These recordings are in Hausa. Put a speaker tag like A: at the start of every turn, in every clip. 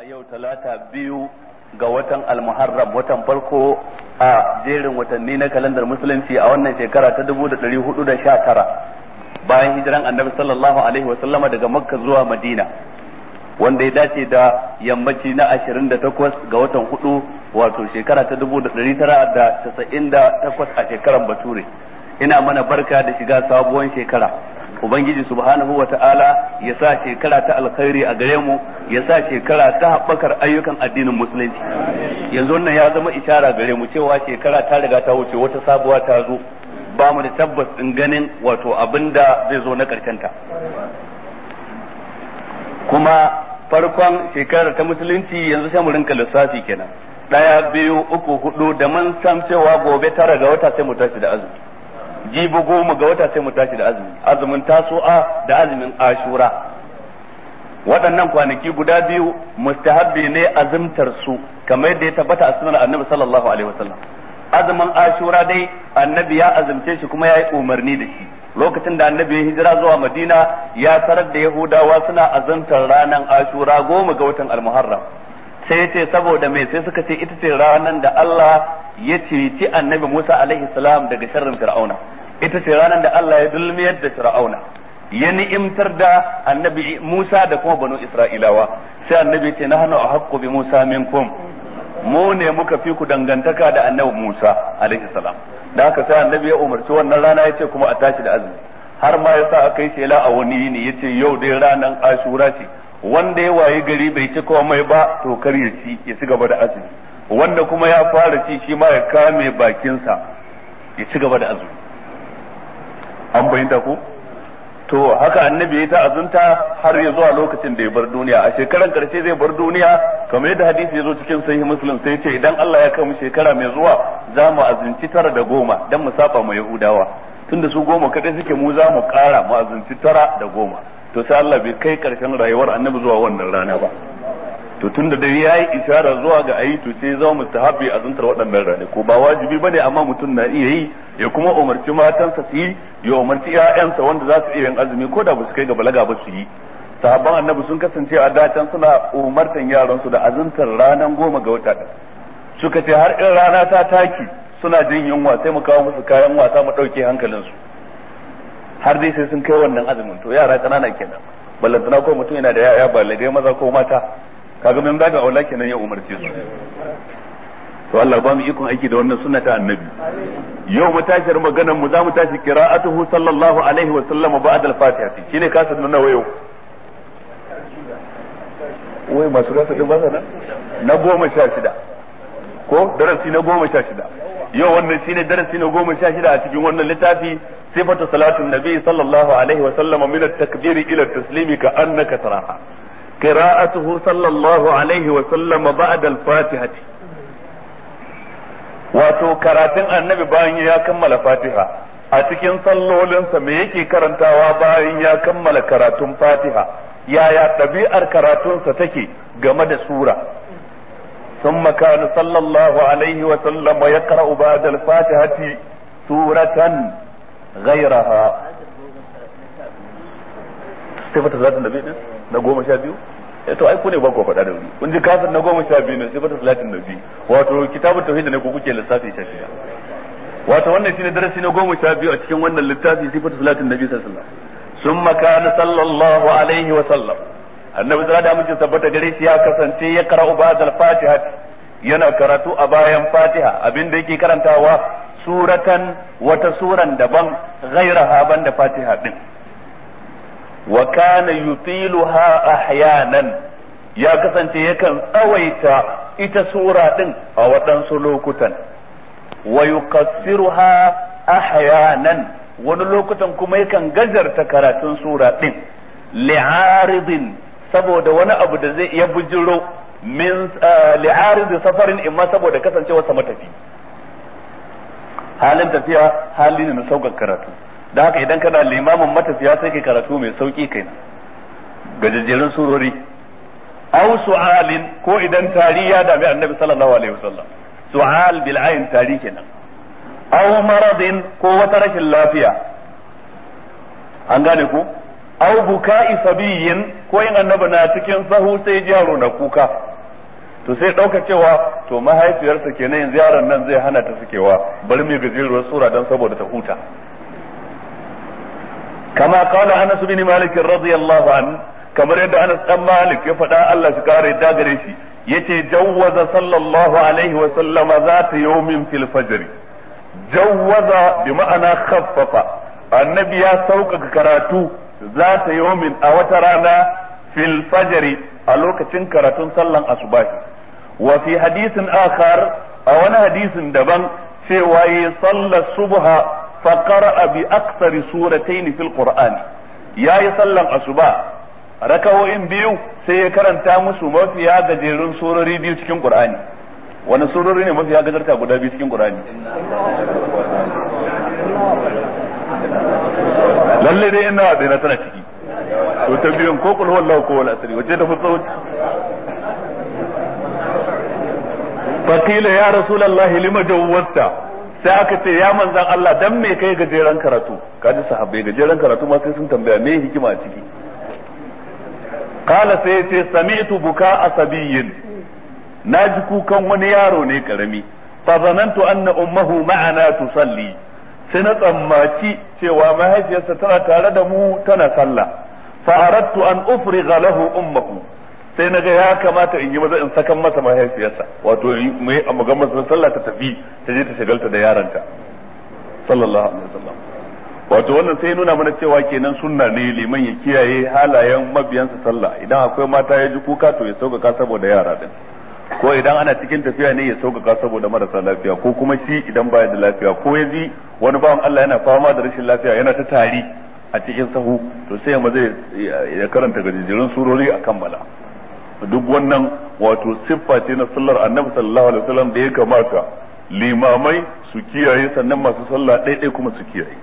A: yau talata biyu ga watan almuharram watan farko a jerin watanni na kalandar musulunci a wannan shekara ta dubu da ɗari hudu da sha tara bayan hijiran annabi sallallahu alaihi wa sallama daga makka zuwa madina wanda ya dace da yammaci na ashirin da takwas ga watan hudu wato shekara ta dubu da ɗari tara da casa'in da takwas a shekaran bature ina mana barka da shiga sabuwar shekara ubangiji subhanahu wa ta'ala ya sa shekara ta alkhairi a gare mu ya sa shekara ta haɓakar ayyukan addinin musulunci yanzu wannan ya zama ishara gare mu cewa shekara ta riga ta wuce wata sabuwa ta zo ba mu da tabbas din ganin wato abin da zai zo na ta kuma farkon shekarar ta musulunci yanzu sai mu rinka lissafi kenan ɗaya biyu uku hudu da mun san cewa gobe tara ga wata sai mu tashi da azumi jibi goma ga wata sai mu tashi da azumi azumin tasu'a da azumin ashura waɗannan kwanaki guda biyu mustahabbi ne azumtar su kamar yadda ya tabbata a sunan annabi sallallahu alaihi wasallam azumin ashura dai annabi ya azumce shi kuma ya yi umarni da shi lokacin da annabi ya hijira zuwa madina ya tarar da yahudawa suna azumtar ranar ashura goma ga watan almuharram sai ya ce saboda mai sai suka ce ita ce ranar da Allah ya ceci annabi Musa alaihi salam daga sharrin fir'auna ita ce ranar da Allah ya dulmiyar da fir'auna ya ni'imtar da annabi Musa da kuma banu Isra'ilawa sai annabi ya ce nahnu ahqqu bi Musa minkum mu ne muka fi ku dangantaka da annabi Musa alaihi salam da haka sai annabi ya umarci wannan rana ya ce kuma a tashi da azumi har ma yasa aka yi shela a wani yini yace yau dai ranar Ashura ce wanda ya waye gari bai ci komai ba to kar ya ci ya ci gaba da azumi wanda kuma ya fara ci shi ma ya kame bakinsa ya ci gaba da azumi an bayyanta ko to haka annabi ya ta azunta har ya zuwa lokacin da ya bar duniya a shekaran karshe zai bar duniya kamar yadda hadisi ya zo cikin sahih muslim sai ce idan Allah ya kai mu shekara mai zuwa za mu azunci tara da goma dan mu saba mu yahudawa tunda su goma kadai suke mu za mu kara mu azunci tara da goma to sai Allah bai kai karshen rayuwar annabi zuwa wannan rana ba to tunda da yayi isharar zuwa ga ayi to sai zama mustahabi azuntar waɗannan rane ko ba wajibi bane amma mutum na iya yi ya kuma umarci matansa su yi ya umarci ƴaƴansa wanda za su iya yin azumi ko da ba su kai ga balaga ba su yi sahabban annabi sun kasance a datan suna umartan yaran su da azuntar ranan goma ga wata suka ce har in rana ta taki suna jin yunwa sai mu kawo musu kayan wasa mu ɗauke hankalinsu har dai sai sun kai wannan azumin to yara kanana kenan ballantana ko mutum yana da yaya balagai maza ko mata kaga min baga aula kenan ya umarce su to Allah ba mu ikon aiki da wannan sunna ta annabi yau mu tashar maganar mu za mu tashi qira'atuhu sallallahu alaihi wa sallam ba'da al-fatiha shine kasar nuna wayo wai masu rasa din basa na goma sha shida ko darasi na goma sha shida yau wannan shine darasi na goma sha shida a cikin wannan littafi sifatu salatin nabi sallallahu alaihi wa sallam min at-takbir ila at-taslim ka annaka taraha qira'atuhu sallallahu alaihi wa sallam ba'da al-fatihati wato karatun annabi bayan ya kammala fatiha a cikin sallolinsa me yake karantawa bayan ya kammala karatun fatiha yaya ɗabi'ar karatunsa take game da sura ثم كان صلى الله عليه وسلم يقرأ بعد الفاتحة سورة غيرها صفة صلاة النبي na goma sha biyu eh to ai ku ne ba ku faɗa da wuri kun ji kafin na goma sha biyu ne sifatu salatin nabi wato kitabun tauhid ne ko kuke lissafi sha shida wato wannan shine darasi na goma sha biyu a cikin wannan littafi sifatu salatin nabi sallallahu alaihi wasallam summa kana sallallahu alaihi wasallam annabi zira da mutum tabbata gare shi ya kasance ya kara'u ba'dal fatiha yana karatu a bayan fatiha abinda yake karantawa suratan wata suran daban ghairaha banda fatiha din wa kana yutiluha ahyanan ya kasance yakan tsawaita ita sura din a waɗansu lokutan wa yuqassiruha ahyanan wani lokutan kuma yakan gajarta karatun sura din li'aridin saboda wani abu da zai iya bujiro min li'arid safarin imma saboda kasancewa sa matafi halin tafiya hali ne na saukar karatu da haka idan kana limamin matafiya sai kai karatu mai sauki kai gajejjerun surori aw su'alin ko idan tari ya dami annabi sallallahu alaihi wasallam su'al bil ayn tari kenan aw maradin ko wata rashin lafiya an gane ku aw buka'i sabiyin ko in annabi na cikin sahu sai ji yaro na kuka to sai ɗauka cewa to mahaifiyarsa kenan yanzu yaron nan zai hana ta sukewa bari mai gajeruwar sura don saboda ta huta kama kala anas bin malik radiyallahu an kamar yadda anas dan malik ya faɗa Allah shi kare da gare shi yace jawwaza sallallahu alaihi wa sallama zata yawmin fil fajr jawwaza bi ma'ana khaffafa annabi ya sauƙaƙa karatu zata yawmin a wata rana fil fajr a lokacin karatun sallan asubahi wa fi hadisin akhar a wani hadisin daban cewa yi sallar subha fa qara'a bi aktsari suratayn fil qur'ani yayi sallan asuba rakawoyin biyu sai ya karanta musu mafiya gajerun surori biyu cikin qur'ani wani surori ne mafiya gajarta guda biyu cikin qur'ani lalle dai ina da na tana ciki to ta biyun ko kul wallahu ko wal asri wace da fitso fakila ya rasulullahi lima jawwasta sai aka ce ya manzan Allah dan me kai gajeren karatu kaji sahabbai gajeren karatu ma sai sun tambaya me hikima a ciki kala sai ce sami'tu buka asabiyyin naji kukan wani yaro ne karami fa zanantu anna ummuhu ma'ana tusalli sai na tsammaci cewa mahaifiyarsa tana tare da mu tana sallah fa aradtu an ufriga lahu ummuhu sai naga ya kamata in yi maza in sakan masa mahaifiyarsa wato mai a magan masa sallah ta tafi ta je ta shagalta da yaranta sallallahu alaihi wasallam wato wannan sai nuna mana cewa kenan sunna ne liman ya kiyaye halayen mabiyansa sallah idan akwai mata ya ji kuka to ya sauƙaƙa saboda yara din ko idan ana cikin tafiya ne ya sauƙaƙa saboda marasa lafiya ko kuma shi idan baya da lafiya ko ya ji wani bawan Allah yana fama da rashin lafiya yana ta tari a cikin sahu to sai ma zai ya karanta gajejjerun surori a kammala duk wannan wato siffa ce na sallar annabi sallallahu alaihi wasallam da ya kamata limamai su kiyaye sannan masu sallah ɗaiɗai kuma su kiyaye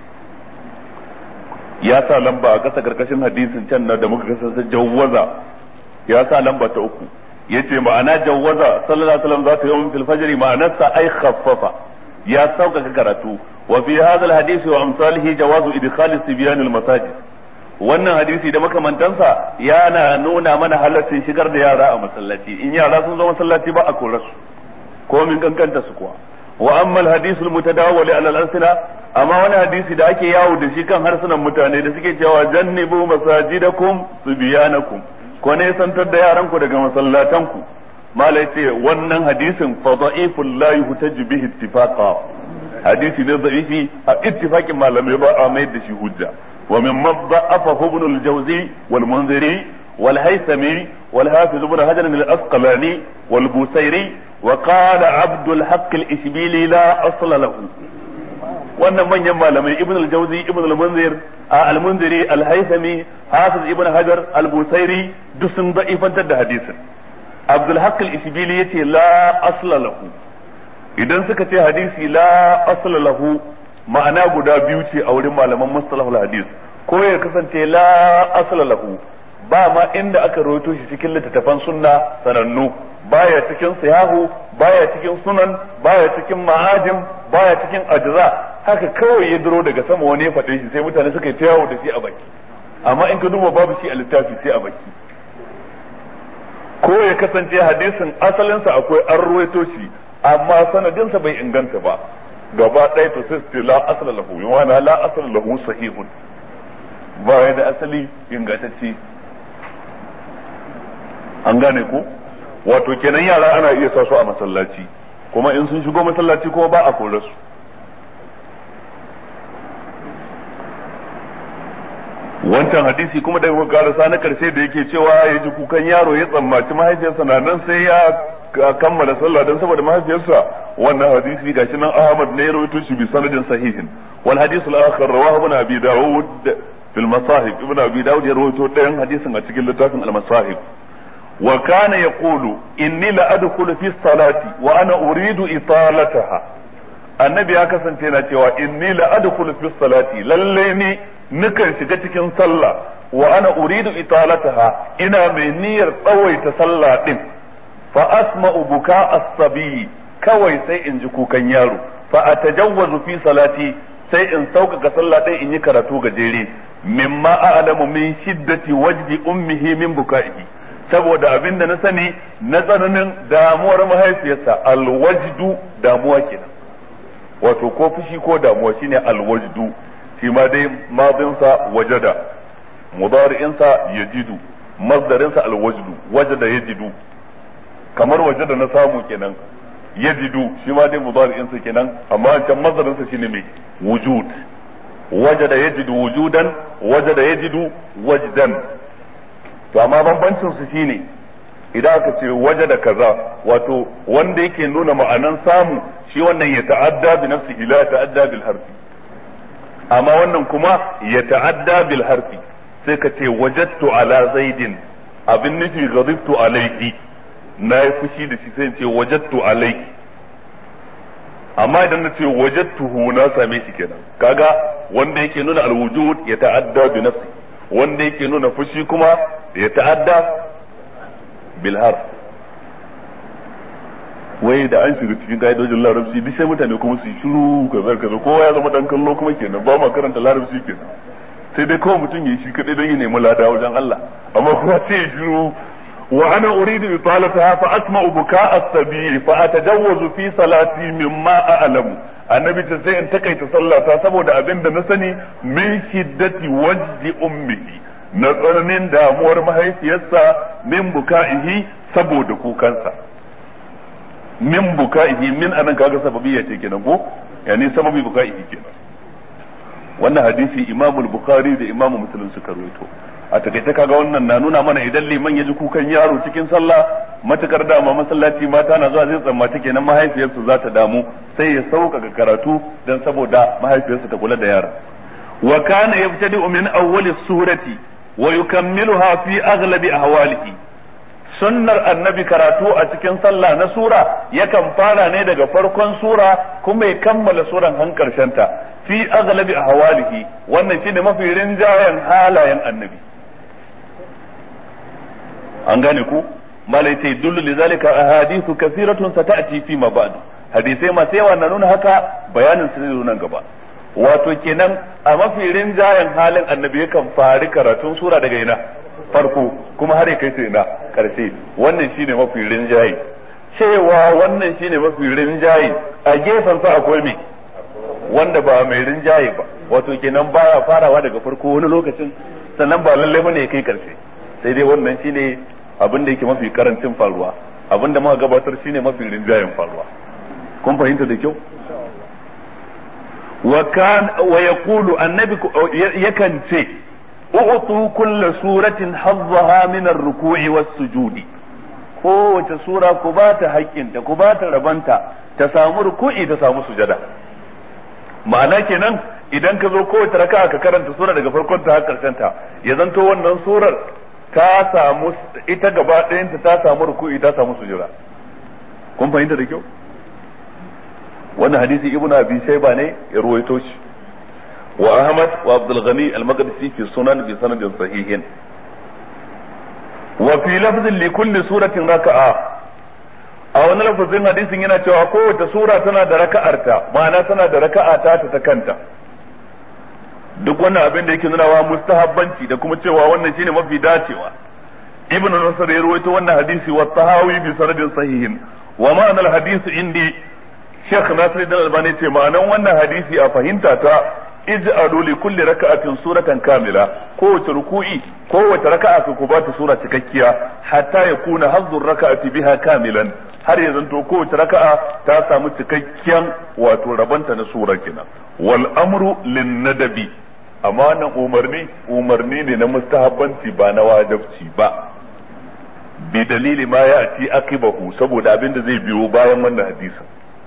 A: ya sa lamba a ƙasa karkashin hadisin can na da muka kasance jawwaza ya sa lamba ta uku yace ma'ana jawwaza sallallahu alaihi wasallam za ta yi fil fajr ma'anarsa ai khaffafa ya sauƙaƙa karatu wa fi hadha al hadisi wa amsalihi jawazu idkhal sibyan al masajid wannan hadisi da makamantansa yana nuna mana halaccin shigar da yara a masallaci in yara sun zo masallaci ba a kore su ko min kankanta su kuwa wa amma al hadisul mutadawwal ala al alsina amma wani hadisi da ake yawo da shi kan harsunan mutane da suke cewa jannibu masajidakum subyanakum ko ne santar da yaran ku daga masallatan ku malai ce wannan hadisin fa da'iful la yuhtaju bihi ittifaqa hadisi ne da'ifi a ittifaqin malamai ba a mai da shi hujja ومن ضعفه ابن الجوزي والمنذري والهيثمي والحافظ ابن حجر الأسقلاني والبوسيري وقال عبد الحق الإشبيلي لا أصل له wannan manyan malamai ibn al-jawzi ibn al-munzir al-munziri al-haythami hafiz ibn hajar al-busairi duk sun da'ifantar da hadisin abdul haqq al-ishbili yace la asla lahu idan suka ce hadisi la asla lahu ma'ana guda biyu ce a wurin malaman mustalahul hadis ko ya kasance la asla lahu ba ma inda aka rawaito shi cikin littattafan sunna sanannu baya cikin siyahu baya cikin sunan baya cikin ma'ajim baya cikin ajza haka kawai ya duro daga sama wani ya faɗe shi sai mutane suka yi ta yawo da shi a baki amma in ka duba babu shi a littafi sai a baki ko ya kasance hadisin asalinsa akwai an ruwaito shi amma sanadinsa bai inganta ba gaba ɗaya to sai su la asala lahu yana la asala lahu sahihun ba ya da asali ingantacce an gane ko wato kenan yara ana iya sa su a masallaci kuma in sun shigo masallaci kuma ba a kore su wancan hadisi kuma da muka karasa na karshe da yake cewa ya ji kukan yaro ya tsammaci mahaifiyarsa na nan sai ya kammala sallah don saboda mahaifiyarsa wannan hadisi gashi nan Ahmad ne ya rawaito shi bi sanadin sahihin wal hadith al akhar rawahu ibn abi daud fil masahib ibn abi daud ya rawaito ɗayan hadisin a cikin littafin al masahib wa kana yaqulu inni la adkhulu fi salati wa ana uridu italataha annabi ya kasance na cewa inni la adkhulu fi salati lalle ni nukan shiga cikin sallah wa ana uridu italataha ina mai niyyar tsawaita sallah din fa asma'u buka as-sabi kawai sai in ji kukan yaro fa atajawwazu fi salati sai in sauƙaƙa sallah ɗin in yi karatu gajere mimma a'lamu min shiddati wajdi ummihi min buka'ihi
B: saboda abin da na sani na tsananin damuwar mahaifiyarsa alwajdu damuwa kenan wato ko fushi ko damuwa shine alwajdu shi ma dai madinsa wajada mudari'insa yajidu masdarinsa alwajdu wajada yajidu kamar wajada na samu kenan yajidu shi ma dai mudari'insa kenan amma can masdarinsa shine mai wujud wajada yajidu wujudan wajada yajidu wajdan to amma bambancin su shine idan aka ce wajada kaza wato wanda yake nuna ma'anan samu shi wannan ya ta'adda bi nafsihi la ta'adda bil harfi amma wannan kuma ya ta'adda bil harfi sai ka ce wajadtu ala zaidin abin nufi ghadibtu alayhi na yi fushi da shi sai ce wajadtu alayhi amma idan na ce wajadtuhu na same shi kenan kaga wanda yake nuna alwujud ya ta'adda bi nafsi wanda yake nuna fushi kuma ya ta'adda bil harf wai da an shiga cikin ka'idojin larabci duk sai mutane kuma su yi shiru kaza kaza kowa ya zama dan kallo kuma kenan ba ma karanta larabci kenan sai dai kawai mutum ya yi shi kadai don ya nemi lada wajen Allah amma kuma sai ya shiru wa ana uridu italataha fa asma'u buka'a as-sabi fa atajawwazu fi salati mimma a'lamu annabi ta sai in takaita sallata saboda abin da na sani min shiddati wajdi ummihi na tsananin damuwar mahaifiyarsa min buka'ihi saboda kukansa min buka'ihi min anan kaga sababiyya ce kenan ko yani sababi buka'ihi kenan wannan hadisi imamul bukhari da imamu muslim suka rawaito a takaice kaga wannan na nuna mana idan liman ya ji kukan yaro cikin sallah matukar dama masallaci mata na zuwa zai tsammaci kenan mahaifiyarsu za ta damu sai ya sauƙaƙa karatu dan saboda mahaifiyarsu ta kula da yara wa kana yabtadi'u min awwali surati wa yukammiluha fi aghlabi ahwalihi sunnar annabi karatu a cikin sallah na sura yakan fara ne daga farkon sura kuma ya kammala suran han ta fi aghlabi ahwalihi wannan shine mafi rinjayen halayen annabi an gane ku malai sai dullu lizalika ahadithu kathiratun sata'ti fi ma ba'd hadisai masu yawa na nuna haka bayanin su ne nan gaba wato kenan a mafi rinjayen halin annabi yakan fari karatun sura daga ina farko kuma har ya kai su ina karshe wannan shine mafi rinjaye cewa wannan shine mafi rinjaye a gefen sa akwai me wanda ba mai rinjaye ba wato kenan baya farawa daga farko wani lokacin sannan ba lalle bane ya kai karshe sai dai wannan shine abin da yake mafi karancin faruwa abin da muka gabatar shine mafi rinjayen faruwa kun fahimta da kyau wa kan wa yaqulu annabi yakan ce u'tu kulla suratin hazzaha min ar-ruku'i was-sujudi kowace sura ku ba ta haƙƙinta ku ba ta rabanta ta samu ruku'i ta samu sujada ma'ana kenan idan ka zo kowace raka'a ka karanta sura daga farkon ta har karshen ta ya zanto wannan surar ta samu ita gaba ɗayanta ta samu ruku'i ta samu sujada kun fahimta da kyau wannan hadisi ibnu abi shayba ne ya ruwaito shi wa ahmad wa abdul ghani al-maqdisi fi sunan bi sanadin sahihin wa fi lafzin li kulli suratin raka'a a wani lafazin hadisin yana cewa kowace sura tana da raka'arta ma'ana tana da raka'a ta ta kanta duk wannan abin da yake nunawa mustahabbanci da kuma cewa wannan shine mafi dacewa ibnu nasr ya rawaito wannan hadisi wa tahawi bi sanadin sahihin wa ma'anar hadisi indi Sheikh Nasiruddin Albani ce ma'anan wannan hadisi a fahimta ta ij'alu li kulli raka'atin suratan kamila kowace ruku'i kowace raka'a ku ba ta sura cikakkiya hatta yakuna hazzur raka'ati biha kamilan har ya zanto kowace raka'a ta samu cikakken wato rabanta na sura kenan wal amru lin nadabi amma wannan umarni umarni ne na mustahabbanci ba na wajibci ba bi dalili ma ya ci akibahu saboda abin da zai biyo bayan wannan hadisin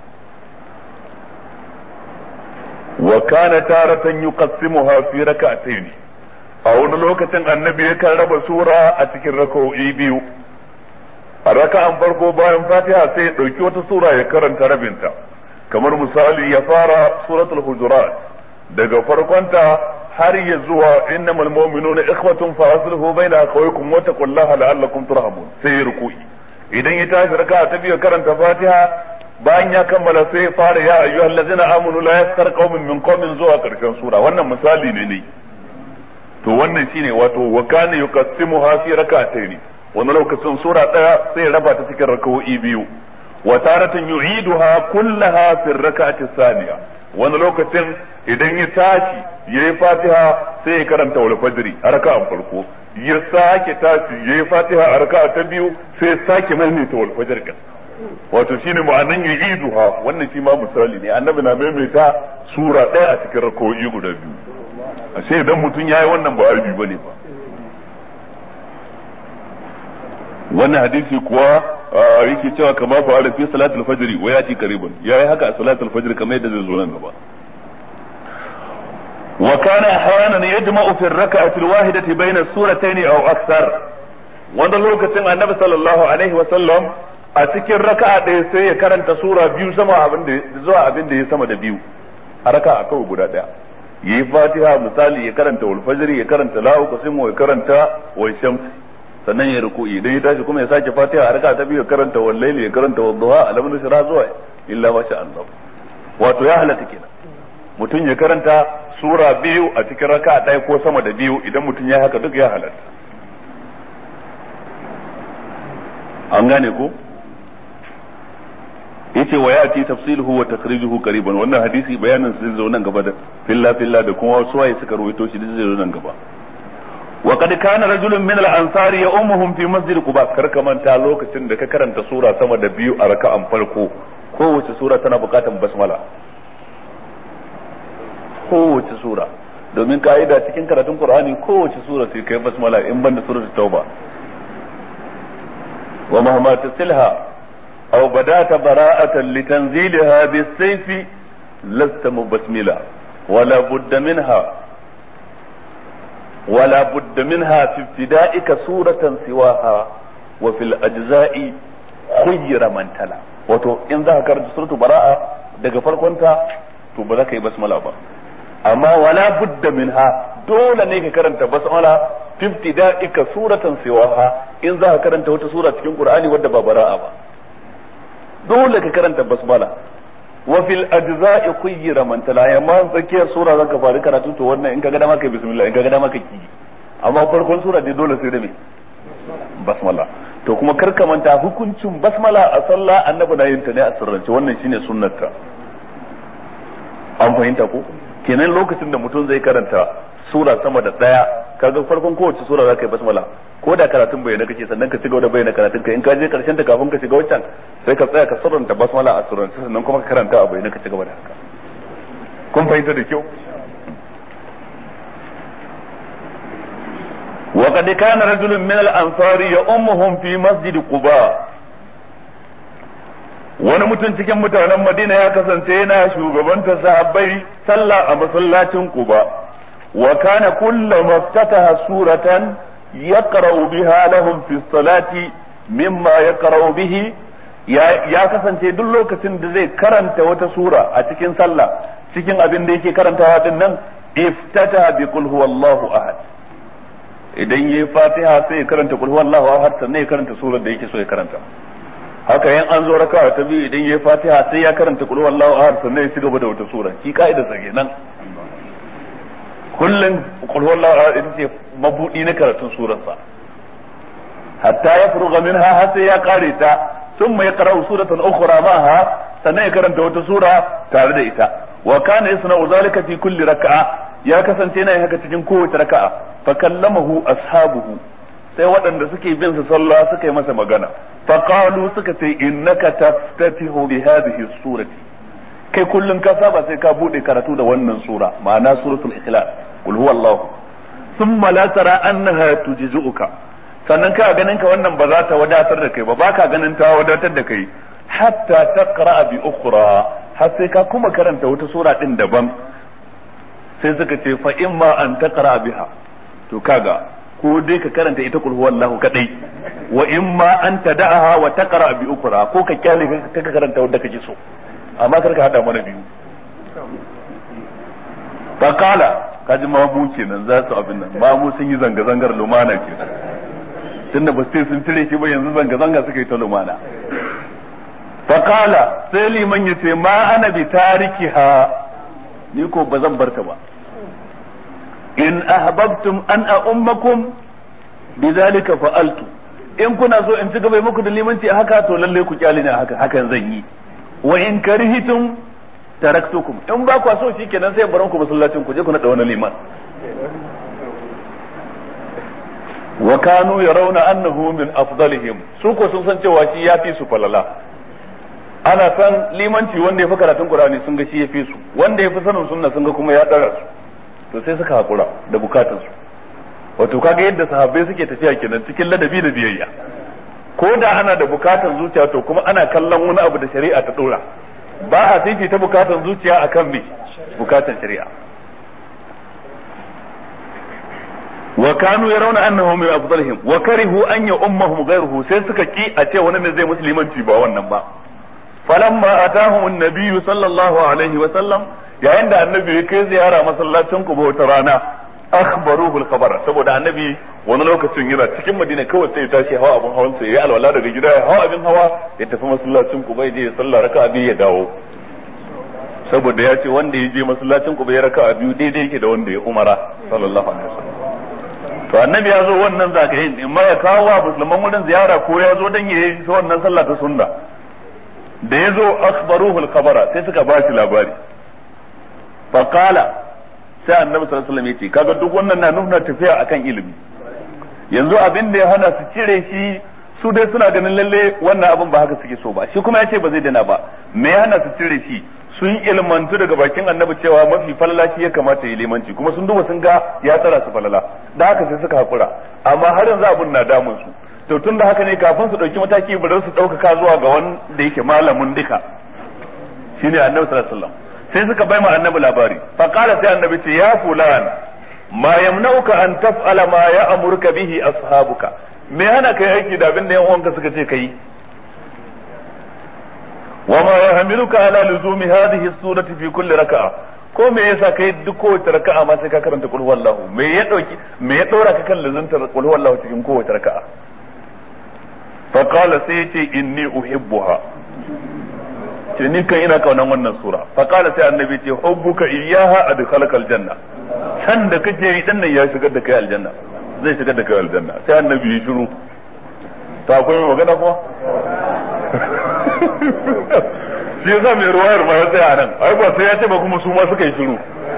B: wa kana taratan yuqassimuha fi rak'atayn a wani lokacin annabi yakan raba sura a cikin raka'o'i biyu a raka'an farko bayan fatiha sai ya dauki wata sura ya karanta rabinta kamar misali ya fara suratul hujurat daga farkonta har ya zuwa innamal mu'minuna ikhwatun fa aslihu baina akhawaykum wa taqullaha la'allakum turhamun sai ruku'i idan ya tashi raka'a ta biyu karanta fatiha bayan ya kammala sai ya fara ya ayyuhal ladzina amanu la yaskar qaumin min qaumin zuwa karshen sura wannan misali ne ne to wannan shine wato wa kana yuqassimuha fi rak'atayn wani lokacin sura daya sai raba ta cikin raka'o'i biyu wa taratan yu'iduha kullaha fi rak'ati thaniya wani lokacin idan ya tashi yayi fatiha sai ya karanta wal fajri a raka'an farko ya sake tashi yayi fatiha a raka'a ta biyu sai ya sake maimaita wal fajr kan wato shine ma'anan yu'iduha wannan shi ma misali ne annabi na maimaita sura ɗaya a cikin raka'o'i guda biyu ashe idan mutum yayi wannan ba aibi bane ba wannan hadisi kuwa yake cewa kama fa ala fi salatul fajr wa yati qariban yayi haka a salatul fajr kamar yadda zai zo nan gaba wa kana ahyanan yajma'u fi ar-rak'ati al-wahidati bayna as-suratayn aw akthar wanda lokacin annabi sallallahu alaihi wa sallam a cikin raka'a ɗaya sai ya karanta sura biyu sama abin da zuwa abin da ya sama da biyu a raka'a kawai guda ɗaya yayi fatiha misali ya karanta wal fajr ya karanta la'u qasimu ya karanta wa shamsi sannan ya ruku'i idan ya tashi kuma ya sake fatiha a raka ta biyu ya karanta wallaili ya karanta wadduha alam nusra zuwa illa ma sha Allah wato ya halatta kenan mutum ya karanta sura biyu a cikin raka ɗaya ko sama da biyu idan mutum ya haka duk ya halatta an gane ko yace wa yati tafsiluhu wa takhrijuhu qariban wannan hadisi bayanin zai zo nan gaba da filla filla da kuma wasu waye suka rawaito shi zai zo nan gaba وقد كان رجل من الانصار يؤمهم في مسجد قباء karka manta lokacin da ka karanta sura sama da biyu a raka'an farko kowace sura tana bukatan basmala kowace sura domin ka'ida cikin karatun qur'ani kowace sura sai kai basmala in banda suratul tauba wa mahma tasilha aw badata bara'atan litanzilha bis-sayfi lasta mubasmila wala budda minha ولا بد منها في ابتدائك سورة سواها وفي الأجزاء خير من تلا wato in za ka karanta suratul bara'a daga farkonta to ba za ka yi basmala ba amma wala budda minha dole ne ka karanta basmala fi ibtida'ika suratan siwaha in za ka karanta wata sura cikin qur'ani wadda ba bara'a ba dole ka karanta basmala wa fil ajza'i khayyira man tala amma tsakiyar sura zaka fara karatu to wannan in kaga dama kai bismillah in kaga dama kai ki amma farkon sura dai dole sai da me basmala to kuma kar ka manta hukuncin basmala a sallah annabi na yin ta ne a sirrance wannan shine sunnarta an fahimta ko kenan lokacin da mutum zai karanta sura sama da daya kaga farkon kowace sura zaka yi basmala ko da karatun bayyana kake sannan ka cigaba da bayyana karatun ka in ka je karshen ta kafin ka shiga wancan sai ka tsaya ka surranta basmala a surrance sannan kuma ka karanta a bayyana ka cigaba da haka kun fahimta da kyau وقد كان رجل من الأنصار يؤمهم في مسجد قباء wani mutum cikin mutanen Madina ya kasance yana shugabanta sahabbai sallah a masallacin Quba wa kana kullu maftataha suratan yaqra'u biha lahum fi salati mimma yaqra'u bihi ya kasance duk lokacin da zai karanta wata sura a cikin sallah cikin abin da yake karantawa din nan iftata bi qul huwallahu ahad idan yayi fatiha sai ya karanta qul huwallahu ahad sannan ya karanta surar da yake so ya karanta haka yan an zo raka'a ta biyu idan yayi fatiha sai ya karanta qul huwallahu ahad sannan ya ci gaba da wata sura ki kaida sa kenan kullun qul huwallahu ahad ita ce mabudi na karatun surar sa hatta ya furuga minha har sai ya kare ta thumma yaqra'u suratan ukhra ma'aha sannan ya karanta wata sura tare da ita wa kana yasna'u zalika fi kulli raka'a ya kasance yana haka cikin kowace raka'a fa kallamahu ashabuhu sai waɗanda suke bin su sallah suka yi masa magana fa qalu suka ce innaka taftatihu bi hadhihi surati kai kullun ka saba sai ka bude karatu da wannan sura ma'ana suratul ikhlas qul huwallahu thumma la tara annaha tujzuka sannan ka ganin ka wannan ba za ta wadatar da kai ba baka ganin ta wadatar da kai hatta taqra bi ukhra har sai ka kuma karanta wata sura din daban sai suka ce fa imma an taqra biha to kaga ko dai ka karanta ita kul huwallahu kadai wa imma an tada'aha wa taqra bi ukra ko ka kyale ka ka karanta wanda kake so amma kar ka hada mana biyu fa kala kaji mamu kenan za su abin nan mamu sun yi zanga zangar lumana kenan tunda ba sai sun cire shi ba yanzu zanga zanga suka yi ta lumana fa kala sai liman yace ma ana bi tarikiha ni ko ba zan barta ba in ahbabtum an a'ummakum bidhalika fa'altu
A: in kuna so in ci gaba muku da limanci a haka to lalle ku kyale ne a haka hakan zan yi wa in karihitum taraktukum in ba ku so shikenan sai baran ku masallacin ku je ku nada wani liman wa kanu yarawna annahu min afdalihim su ko sun san cewa shi yafi su falala ana san limanci wanda ya fi karatun Qur'ani sun ga shi ya fi su wanda ya fi sanin sunna sun ga kuma ya dara su to sai suka hakura da bukatun su wato kaga yadda sahabbai suke tafiya kenan cikin ladabi da biyayya ko da ana da bukatun zuciya to kuma ana kallon wani abu da shari'a ta dora ba a fifita bukatun zuciya akan me bukatun shari'a wa kanu yarawna annahu min afdalihim wa karihu an ya ummahum ghayruhu sai suka ki a ce wani ne zai musulmanci ba wannan ba falamma atahum an-nabiy sallallahu alaihi wa sallam yayin da annabi ya kai ziyara masallacin Quba wata rana akhbaruhu al-khabar saboda annabi wani lokacin yana cikin Madina kawai sai ya tashi hawa abun hawan sa yayi alwala daga gida ya hawa abin hawa ya tafi masallacin Quba ya je ya sallah raka'a biyu ya dawo saboda ya ce wanda ya je masallacin Quba ya raka'a biyu daidai yake da wanda ya umara sallallahu alaihi wasallam to annabi ya zo wannan zagayen in ma ya kawo wa musulman wurin ziyara ko ya zo dan yayi wannan sallah ta sunna da ya zo akhbaruhu al-khabara sai suka ba shi labari fa qala sai annabi sallallahu alaihi wasallam yace kaga duk wannan na nuna tafiya akan ilimi yanzu abin da ya hana su cire shi su dai suna ganin lalle wannan abin ba haka suke so ba shi kuma ya ce ba zai dana ba me ya hana su cire shi sun ilmantu daga bakin annabi cewa mafi falala shi ya kamata ya limanci kuma sun duba sun ga ya tsara su falala da haka sai suka hakura amma har yanzu abun na damun su to tun da haka ne kafin su dauki mataki bari su ɗaukaka zuwa ga wanda yake malamin duka shine annabi sallallahu alaihi wasallam sai suka bai ma annabi labari fa qala sai annabi ce ya fulan ma yamnauka an taf'ala ma ya'muruka bihi ashabuka me hana kai aiki da abin da yan uwanka suka ce kai وما يحملك على لزوم هذه السورة في كل ركعة ko me yasa kai duk kowace raka'a ma sai ka karanta qul huwallahu me ya dauki me ya daura ka kan lazantar qul huwallahu cikin kowace raka'a fa qala sai yace inni uhibbuha ce ni kan ina kaunan wannan sura fa qala sai annabi ce hubbuka iyyaha adkhalaka aljanna san da kake yi dan nan ya shigar da kai aljanna zai shigar da kai aljanna sai annabi ya shiru ta akwai magana kuma shi yasa mai ruwayar ma ya tsaya nan ai ba sai ya ce ba kuma su ma suka yi shiru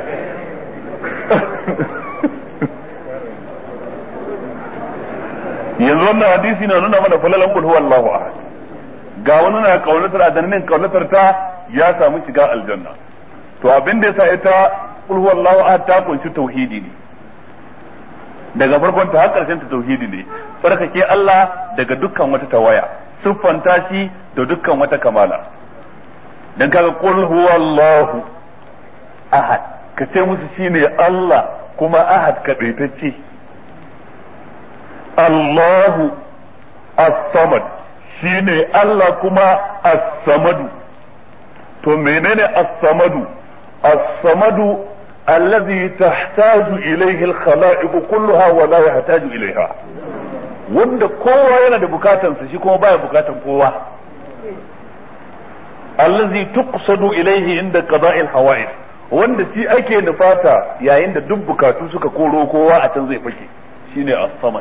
A: yanzu wannan hadisi na nuna mana falalan kul huwallahu ahad ga wani na kaunatar adannin kaunatar ta ya samu shiga aljanna to abin da yasa ita kul huwallahu ahad ta kunshi tauhidi ne daga farkon ta har karshen ta tauhidi ne tsarkake Allah daga dukkan wata tawaya siffanta shi da dukkan wata kamala dan kaga qul huwallahu ahad ka ce musu shine Allah kuma ahad kadaitacce Allahu as-samad shine Allah kuma as-samadu to menene as-samadu as-samadu الذي تحتاج إليه الخلائق كلها ولا يحتاج إليها wanda kowa yana da bukatansa shi kuma baya bukatan kowa allazi tuqsadu ilayhi inda qada'il hawa'id wanda shi ake nufata yayin da duk bukatu suka koro kowa a can zai fake shine as-samad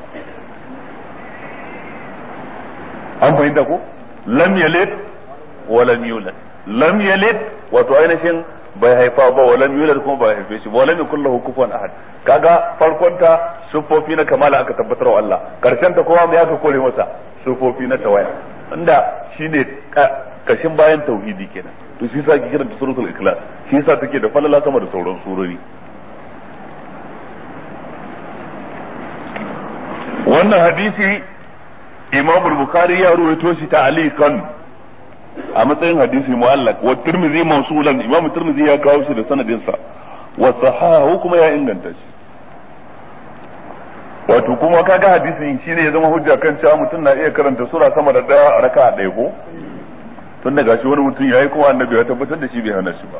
A: an fahimta ko lam yalid wa lam yulad lam yalid wato ainihin bai haifa ba walam yulad kuma bai haife shi ba walam yakul lahu kufuwan ahad kaga farkon ta sufofi na kamala aka tabbatar wa Allah karshen ta kuma me aka kore masa sufofi na tawaya inda shine kashin bayan tauhidi kenan to shi yasa ke kiranta suratul ikhlas shi yasa take da falala sama da sauran surori wannan hadisi Imam al-Bukhari ya ruwaito shi ta'aliqan a matsayin hadisi mu'allaq wa tirmidhi mawsulan imam tirmidhi ya kawo shi da sanadin sa wa sahahu kuma ya inganta shi wato kuma kaga hadisin shine ya zama hujja kan cewa mutum na iya karanta sura sama da daya a raka'a ɗaya ko tun daga shi wani mutum yayi kuma annabi ya tabbatar da shi bai hana shi ba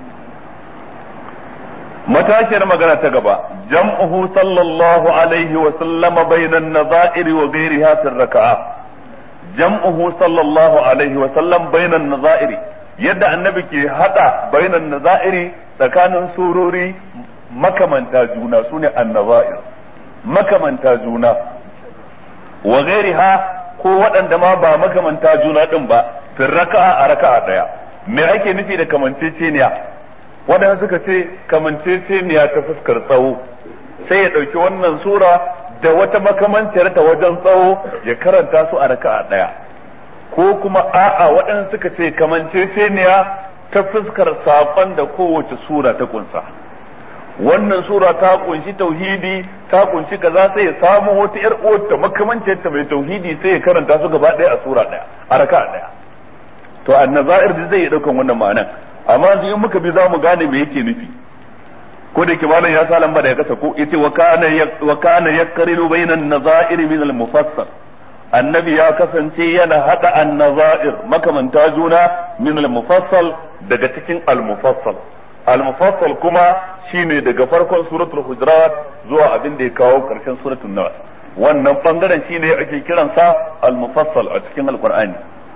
A: matashiyar magana ta gaba jam'uhu sallallahu alaihi wa sallama bainan nazairi wa ghairiha fi raka'a jam'uhu sallallahu alaihi wa sallam bainan nazairi yadda annabi ke hada bainan nazairi tsakanin surori makamanta juna sune annazair makamanta juna
B: wa ghairiha ko waɗanda ma ba makamanta juna din ba fi raka'a a raka'a daya me ake nufi da kamanceceniya waɗanda suka ce kamanceceniya ta fuskar tsawo sai ya ɗauki wannan sura da wata makamanciyar ta wajen tsawo ya karanta su a raka'a daya ko kuma a'a waɗanda suka ce kamanceceniya ta fuskar saƙon da kowace sura ta kunsa wannan sura ta kunshi tauhidi ta kunshi kaza sai ya samu wata yar uwarta makamancin ta mai tauhidi sai ya karanta su gaba ɗaya a sura ɗaya a raka ɗaya to annazair zai iya ɗaukan wannan ma'anan amma yanzu in muka bi za mu gane me yake nufi ko da malam ya sa lamba da ya kasa ko yace wa kana wa kana yaqrilu bainan nazair min al-mufassal annabi ya kasance yana hada annazair makamanta juna min al-mufassal daga cikin al-mufassal al-mufassal kuma shine daga farkon suratul hujurat zuwa abin da ya kawo karshen suratul nas wannan bangaren shine ake kiransa al-mufassal a cikin al-qur'ani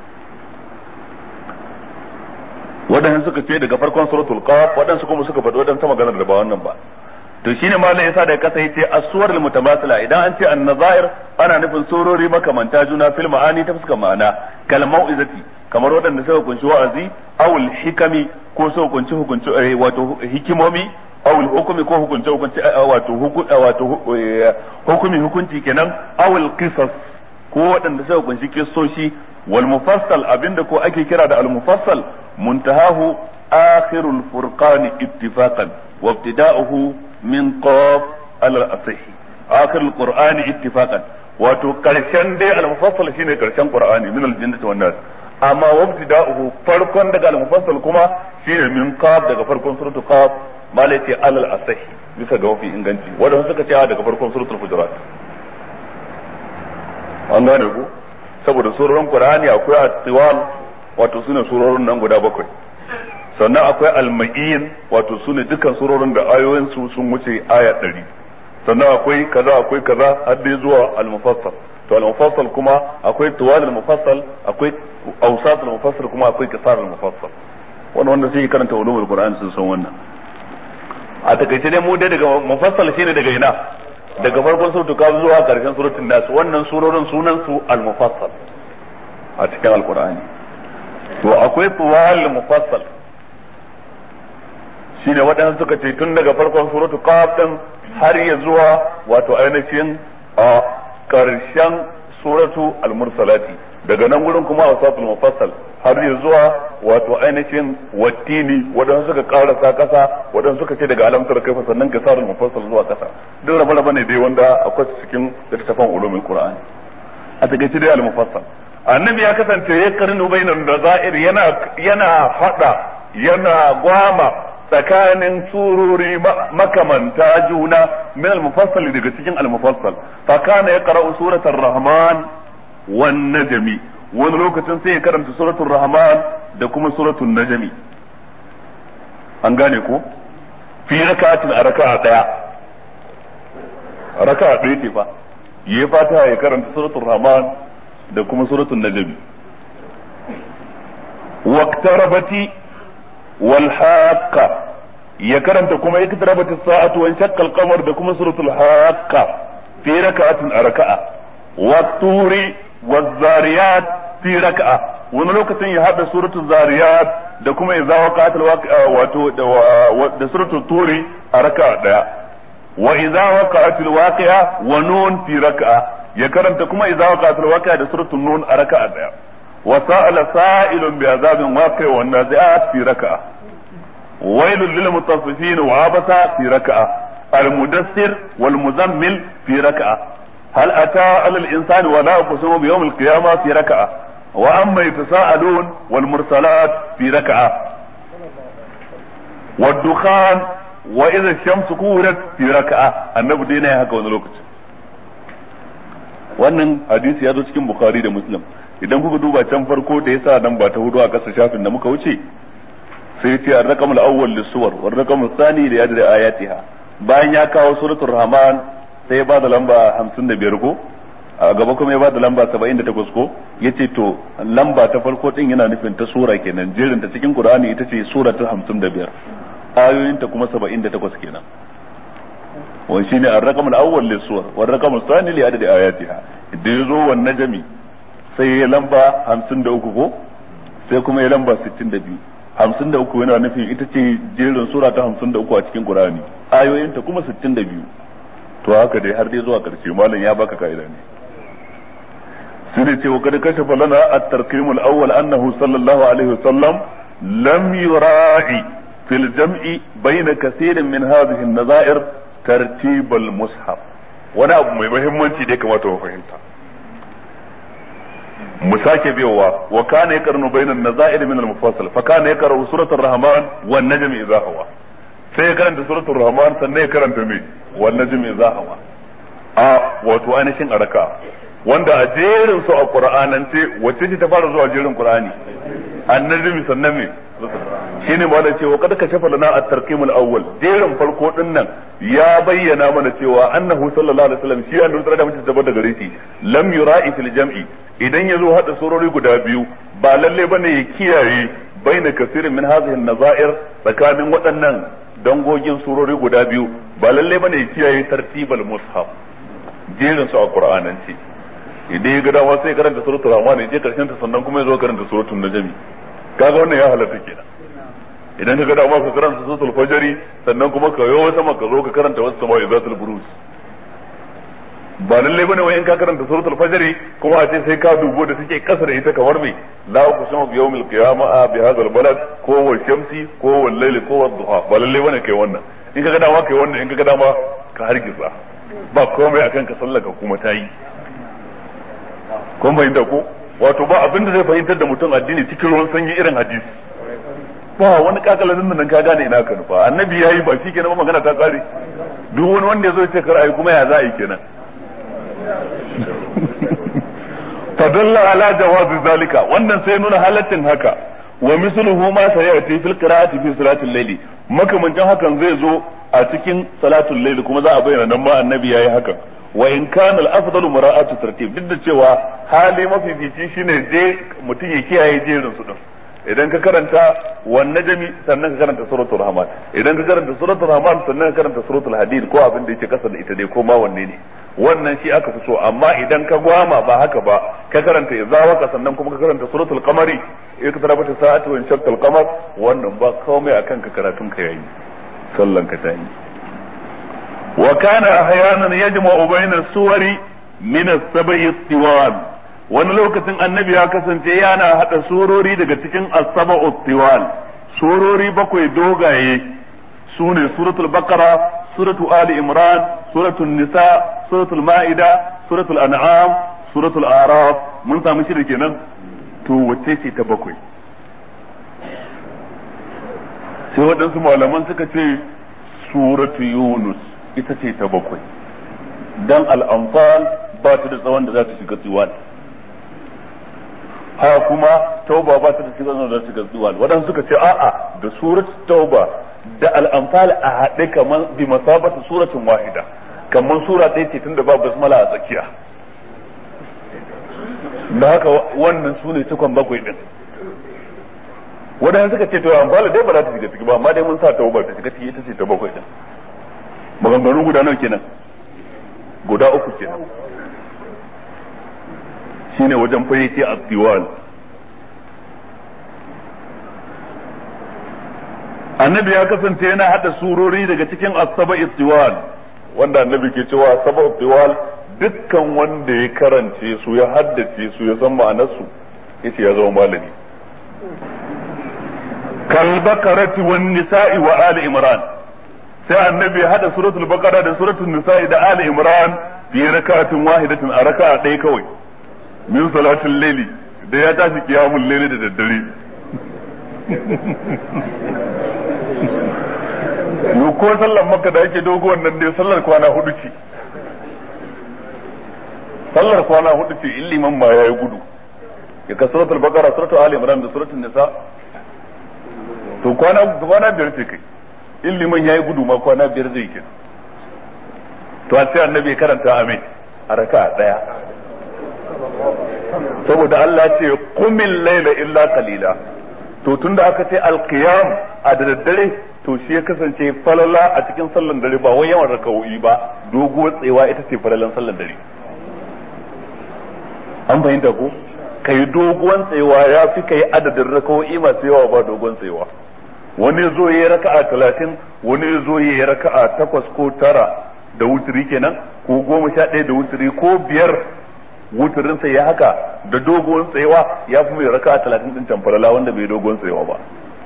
B: wadannan suka ce daga farkon suratul qaf wadansu kuma suka faɗi wadansu maganar da ba wannan ba to shine malam yasa da kasa yace as-suwar al-mutamathila idan an ce an-nazair ana nufin surori makamanta juna fil ma'ani ta fuskar ma'ana kal mau'izati kamar waɗanda suka kunshi wa'azi awul hikami ko suka kunshi hukunci wato hikimomi awul hukumi ko hukunci hukunci wato wato hukumi hukunci kenan awul qisas ko waɗanda suka kunshi kissoshi wal mufassal abinda ko ake kira da al mufassal muntahahu akhirul furqan ittifaqan wa ibtida'uhu min qaf al asih akhirul qur'ani ittifaqan wato karshen dai al mufassal shine karshen qur'ani min al jinnati wan nas amma wabtida'uhu farkon daga al-mufassal kuma shine min qaf daga farkon suratul qaf malai ce alal asahi bisa ga wafi inganci wanda suka ce daga farkon suratul hujurat an gane ku saboda surorin qur'ani akwai at-tiwal wato sune surorin nan guda bakwai sannan akwai al-ma'in wato sune dukkan surorin da ayoyin su sun wuce aya 100 sannan akwai kaza akwai kaza har dai zuwa al-mufassal to al-mufassal kuma akwai tuwal al-mufassal akwai awsat al-mufassal kuma akwai qisar al-mufassal wannan wanda sai karanta ulumul qur'an sun san wannan a takaice dai mu dai daga mufassal shine daga ina daga farkon suratul kaf zuwa karshen suratul nas wannan surorin sunan su al-mufassal a cikin al-qur'ani to akwai tuwal al-mufassal shine waɗansu suka ce tun daga farkon suratul kaf din har ya zuwa wato ainihin a karshen suratu al-mursalati daga nan gurin kuma wasatul mufassal har ya zuwa wato ainihin wattini wadan suka karasa kasa wadan suka ce daga alamtar kaifa sannan kasarul mufassal zuwa kasa duk rabe rabe ne dai wanda akwai cikin littafin ulumul qur'ani a takaice dai al-mufassal annabi ya kasance ya karnu bainan nazair yana yana hada yana gwama tsakanin surori makamanta juna min al-mufassal daga cikin al-mufassal fa kana yaqra'u suratul rahman wan najmi wani lokacin sai ya karanta suratul rahman da kuma suratul najmi an gane ko fi rak'atin a raka'a daya raka'a daya ce fa yayi fata ya karanta suratul rahman da kuma suratul najmi waqtarabati wal haqqa ya karanta kuma iktarabat as-sa'atu wa shaqqa al-qamar da kuma suratul haqqa fi rak'atin a raka'a wa turi wa zariyat fi raka'a wani lokacin ya hada suratul zariyat da kuma idza waqa'atil waqi'a wato da suratul turi a raka'a daya wa idza waqa'atil waqi'a wa nun fi raka'a ya karanta kuma idza waqa'atil waqi'a da suratul nun a raka'a daya wa sa'ala sa'ilun bi azabin waqi'a wan nazi'at fi raka'a ويل للمطففين وعبس في ركعة المدثر والمزمل في ركعة هل أتى على الإنسان ولا أقسم بيوم القيامة في ركعة وأما يتساءلون والمرسلات في ركعة والدخان وإذا الشمس كورت في ركعة النبي دينا هكا ونلوكت wannan hadisi ya zo cikin bukhari da muslim idan kuka duba can farko da yasa nan ba ta hudu a kasa shafin da muka wuce sai ce ar-raqam al-awwal lis-suwar wa ar-raqam ath-thani li adri ayatiha bayan ya kawo suratul rahman sai ya ba da lamba 55 ko a gaba kuma ya ba da lamba 78 ko yace to lamba ta farko din yana nufin ta sura kenan jerin ta cikin qur'ani ita ce sura ta 55 ayoyin ta kuma 78 kenan wa shine ar-raqam al-awwal lis-suwar wa ar-raqam ath-thani li adri ayatiha da ya zo wannan jami sai ya lamba hamsin da uku ko sai kuma ya lamba sittin da biyu hamsin da uku yana nufin ita ce jerin sura ta hamsin da uku a cikin qur'ani ayoyinta kuma sittin da biyu to haka dai har dai zuwa karshe malam ya baka ka'ida ne sai ne ce wa kad kashafa lana at-tarqim al-awwal annahu sallallahu alaihi wasallam lam yura'i fil jam'i bayna kaseerin min hadhihi an-nazair tartib al-mushaf wani abu mai muhimmanci da ya kamata mu fahimta mu sake biyowa wa kana yaqranu bayna an-nazair min al-mufassal fa kana yaqra'u suratul rahman wan najm idha hawa sai ya karanta suratul rahman sannan ya karanta me wan najm idha hawa a wato ainihin araka wanda a jerin su a qur'anance wacce ce ta fara zuwa jerin qur'ani annajmi sannan me shine ma da cewa kada ka shafa lana at-tarqim al-awwal jerin farko din nan ya bayyana mana cewa annahu sallallahu alaihi wasallam shi annabi sallallahu alaihi wasallam da gare shi lam yura'i fil jam'i idan yazo hada surori guda biyu ba lalle bane ya kiyaye baina kasirin min hadhihi an-nazair tsakanin waɗannan dangogin surori guda biyu ba lalle bane ya kiyaye tartibal mushaf jerin su a qur'anance idan ya ga dama sai karanta suratul rahman ya je karshen ta sannan kuma ya zo karanta suratul najmi kaga wannan ya halatta kenan idan ka ga dama ka karanta suratul fajri sannan kuma ka yo sama ka zo ka karanta wasu sama izatul burus ba lalle bane wai in ka karanta suratul fajri kuma a ce sai ka dubo da take kasa da ita kamar mai la uqsimu bi yawmil qiyamah bi hadha al balad ko wal shamsi ko wal layli ko wad duha ba lalle bane kai wannan in ka ga dama kai wannan in ka ga dama ka hargitsa ba komai akan ka sallaka kuma ta yi kun fahimta ko wato ba abin da zai fahimtar da mutum addini cikin ruwan sanyi irin hadisi ba wani kakalalin nan ka gane ina ka nufa annabi yayi ba shi kenan magana ta kare duk wani wanda yazo ya ce kar ayi kuma ya za a yi kenan fadalla ala jawazi zalika wannan sai nuna halaccin haka wa misluhu ma sayati fil qira'ati fi salatil layli makamancin hakan zai zo a cikin salatul layli kuma za a bayyana nan ma annabi yayi hakan wa in kana al-afdalu mura'atu tartib duk da cewa hali mafifici shine je mutum ya kiyaye jerin su din idan ka karanta wan najmi sannan ka karanta suratul rahman idan ka karanta suratul rahman sannan ka karanta suratul hadid ko abin da yake kasa da ita dai ko ma wanne ne wannan shi aka fi so amma idan ka gwama ba haka ba ka karanta izawaka sannan kuma ka karanta suratul qamari in ka tarabata sa'atu wa shaqqal qamar wannan ba komai akan ka karatun ka yayi sallan ka ta yi وكان احيانا يجمع بين السور من السبع الطوال wani lokacin annabi ya kasance yana hada surori daga cikin as-sab'u tiwal surori bakwai dogaye sune suratul baqara suratul ali imran suratul nisa suratul maida suratul an'am suratul araf mun samu shi da kenan to wacce ce ta bakwai sai waɗansu malaman suka ce suratu yunus ita ce ta bakwai dan al'amfal ba ta da tsawon da za ta shiga tsiwal ha kuma tauba ba ta da shiga tsawon da za ta shiga tsiwal waɗansu suka ce a'a da surat tauba da al'amfal a haɗe kamar bi masabata suratun wahida kamar sura ɗaya ce tunda ba basmala a tsakiya da haka wannan su ne cikon bakwai ɗin waɗansu suka ce to amfala dai ba za ta shiga ciki ba amma dai mun sa tauba ta shiga ciki ita ce ta bakwai ɗin maganganu guda nawa kenan guda uku kenan shine wajen fayyace a tiwal annabi ya kasance yana hada surori daga cikin asaba tiwal wanda annabi ke cewa asaba tiwal dukkan wanda ya karance su ya haddace su ya san ma'anarsu yace ya zama malami kalbakarati wan nisa'i wa ali imran sai annabi ya hada suratul baqara da suratul nisa'i da ali imran fi rakatin wahidatin a raka'a ɗaya kawai min salatul layli da ya tashi qiyamul layli da daddare yo ko sallar makka da yake dogo wannan dai sallar kwana hudu ce sallar kwana hudu ce in liman ma yayi gudu ya ka suratul baqara suratul ali imran da suratul nisa to kwana kwana biyar ce kai in liman yayi gudu ma kwana biyar zai ke to a sai annabi karanta amin a raka daya saboda Allah ce qumil layla illa qalila to tunda aka ce alqiyam a da daddare to shi ya kasance falala a cikin sallan dare ba wai yawan raka'o'i ba doguwar tsewa ita ce falalan sallan dare an fahimta ko kai doguwan tsayawa ya fi kai adadin rakawoyi masu yawa ba dogon tsayawa wani zo ya yi raka'a talatin wani zo ya yi raka'a takwas ko tara da wuturi kenan ko goma sha ɗaya da wuturi ko biyar wuturinsa ya haka da dogon tsayawa ya fi mai raka'a talatin ɗin camfarala wanda bai dogon tsayawa ba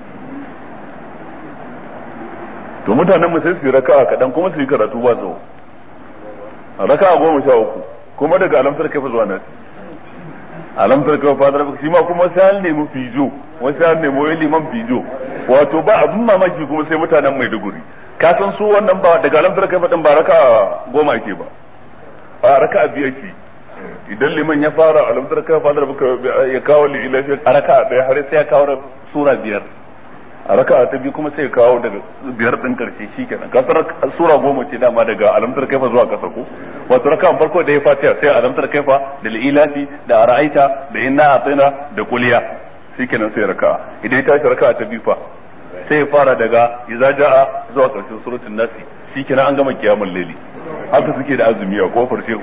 B: to mutanen mu sai su yi raka'a kaɗan kuma su yi karatu ba tsawo raka'a goma sha uku kuma daga alamtar kai zuwa nasi alamtar kai fadar shi ma kuma sai an nemi fijo wasu an nemi wani liman fijo wato ba abin mamaki kuma sai mutanen maiduguri ka san su wannan ba daga alamtar kai fadin ba raka'a goma ake ba a raka'a biyar ke idan liman ya fara alamtar kai fadar ya kawo lilafi a raka'a ɗaya har sai ya kawo sura biyar a raka ta biyu kuma sai kawo daga biyar din karshe shikenan kasar sura goma ce dama daga alamtar kaifa zuwa kasa ko wato raka farko da ya fatiha sai alamtar kaifa da ilafi da ara'aita da inna atina da kuliya shikenan sai raka idan ya tashi raka ta biyu fa sai ya fara daga idza jaa zuwa karshen suratul nasi shikenan an gama kiyamul laili haka suke da azumi a kofar shehu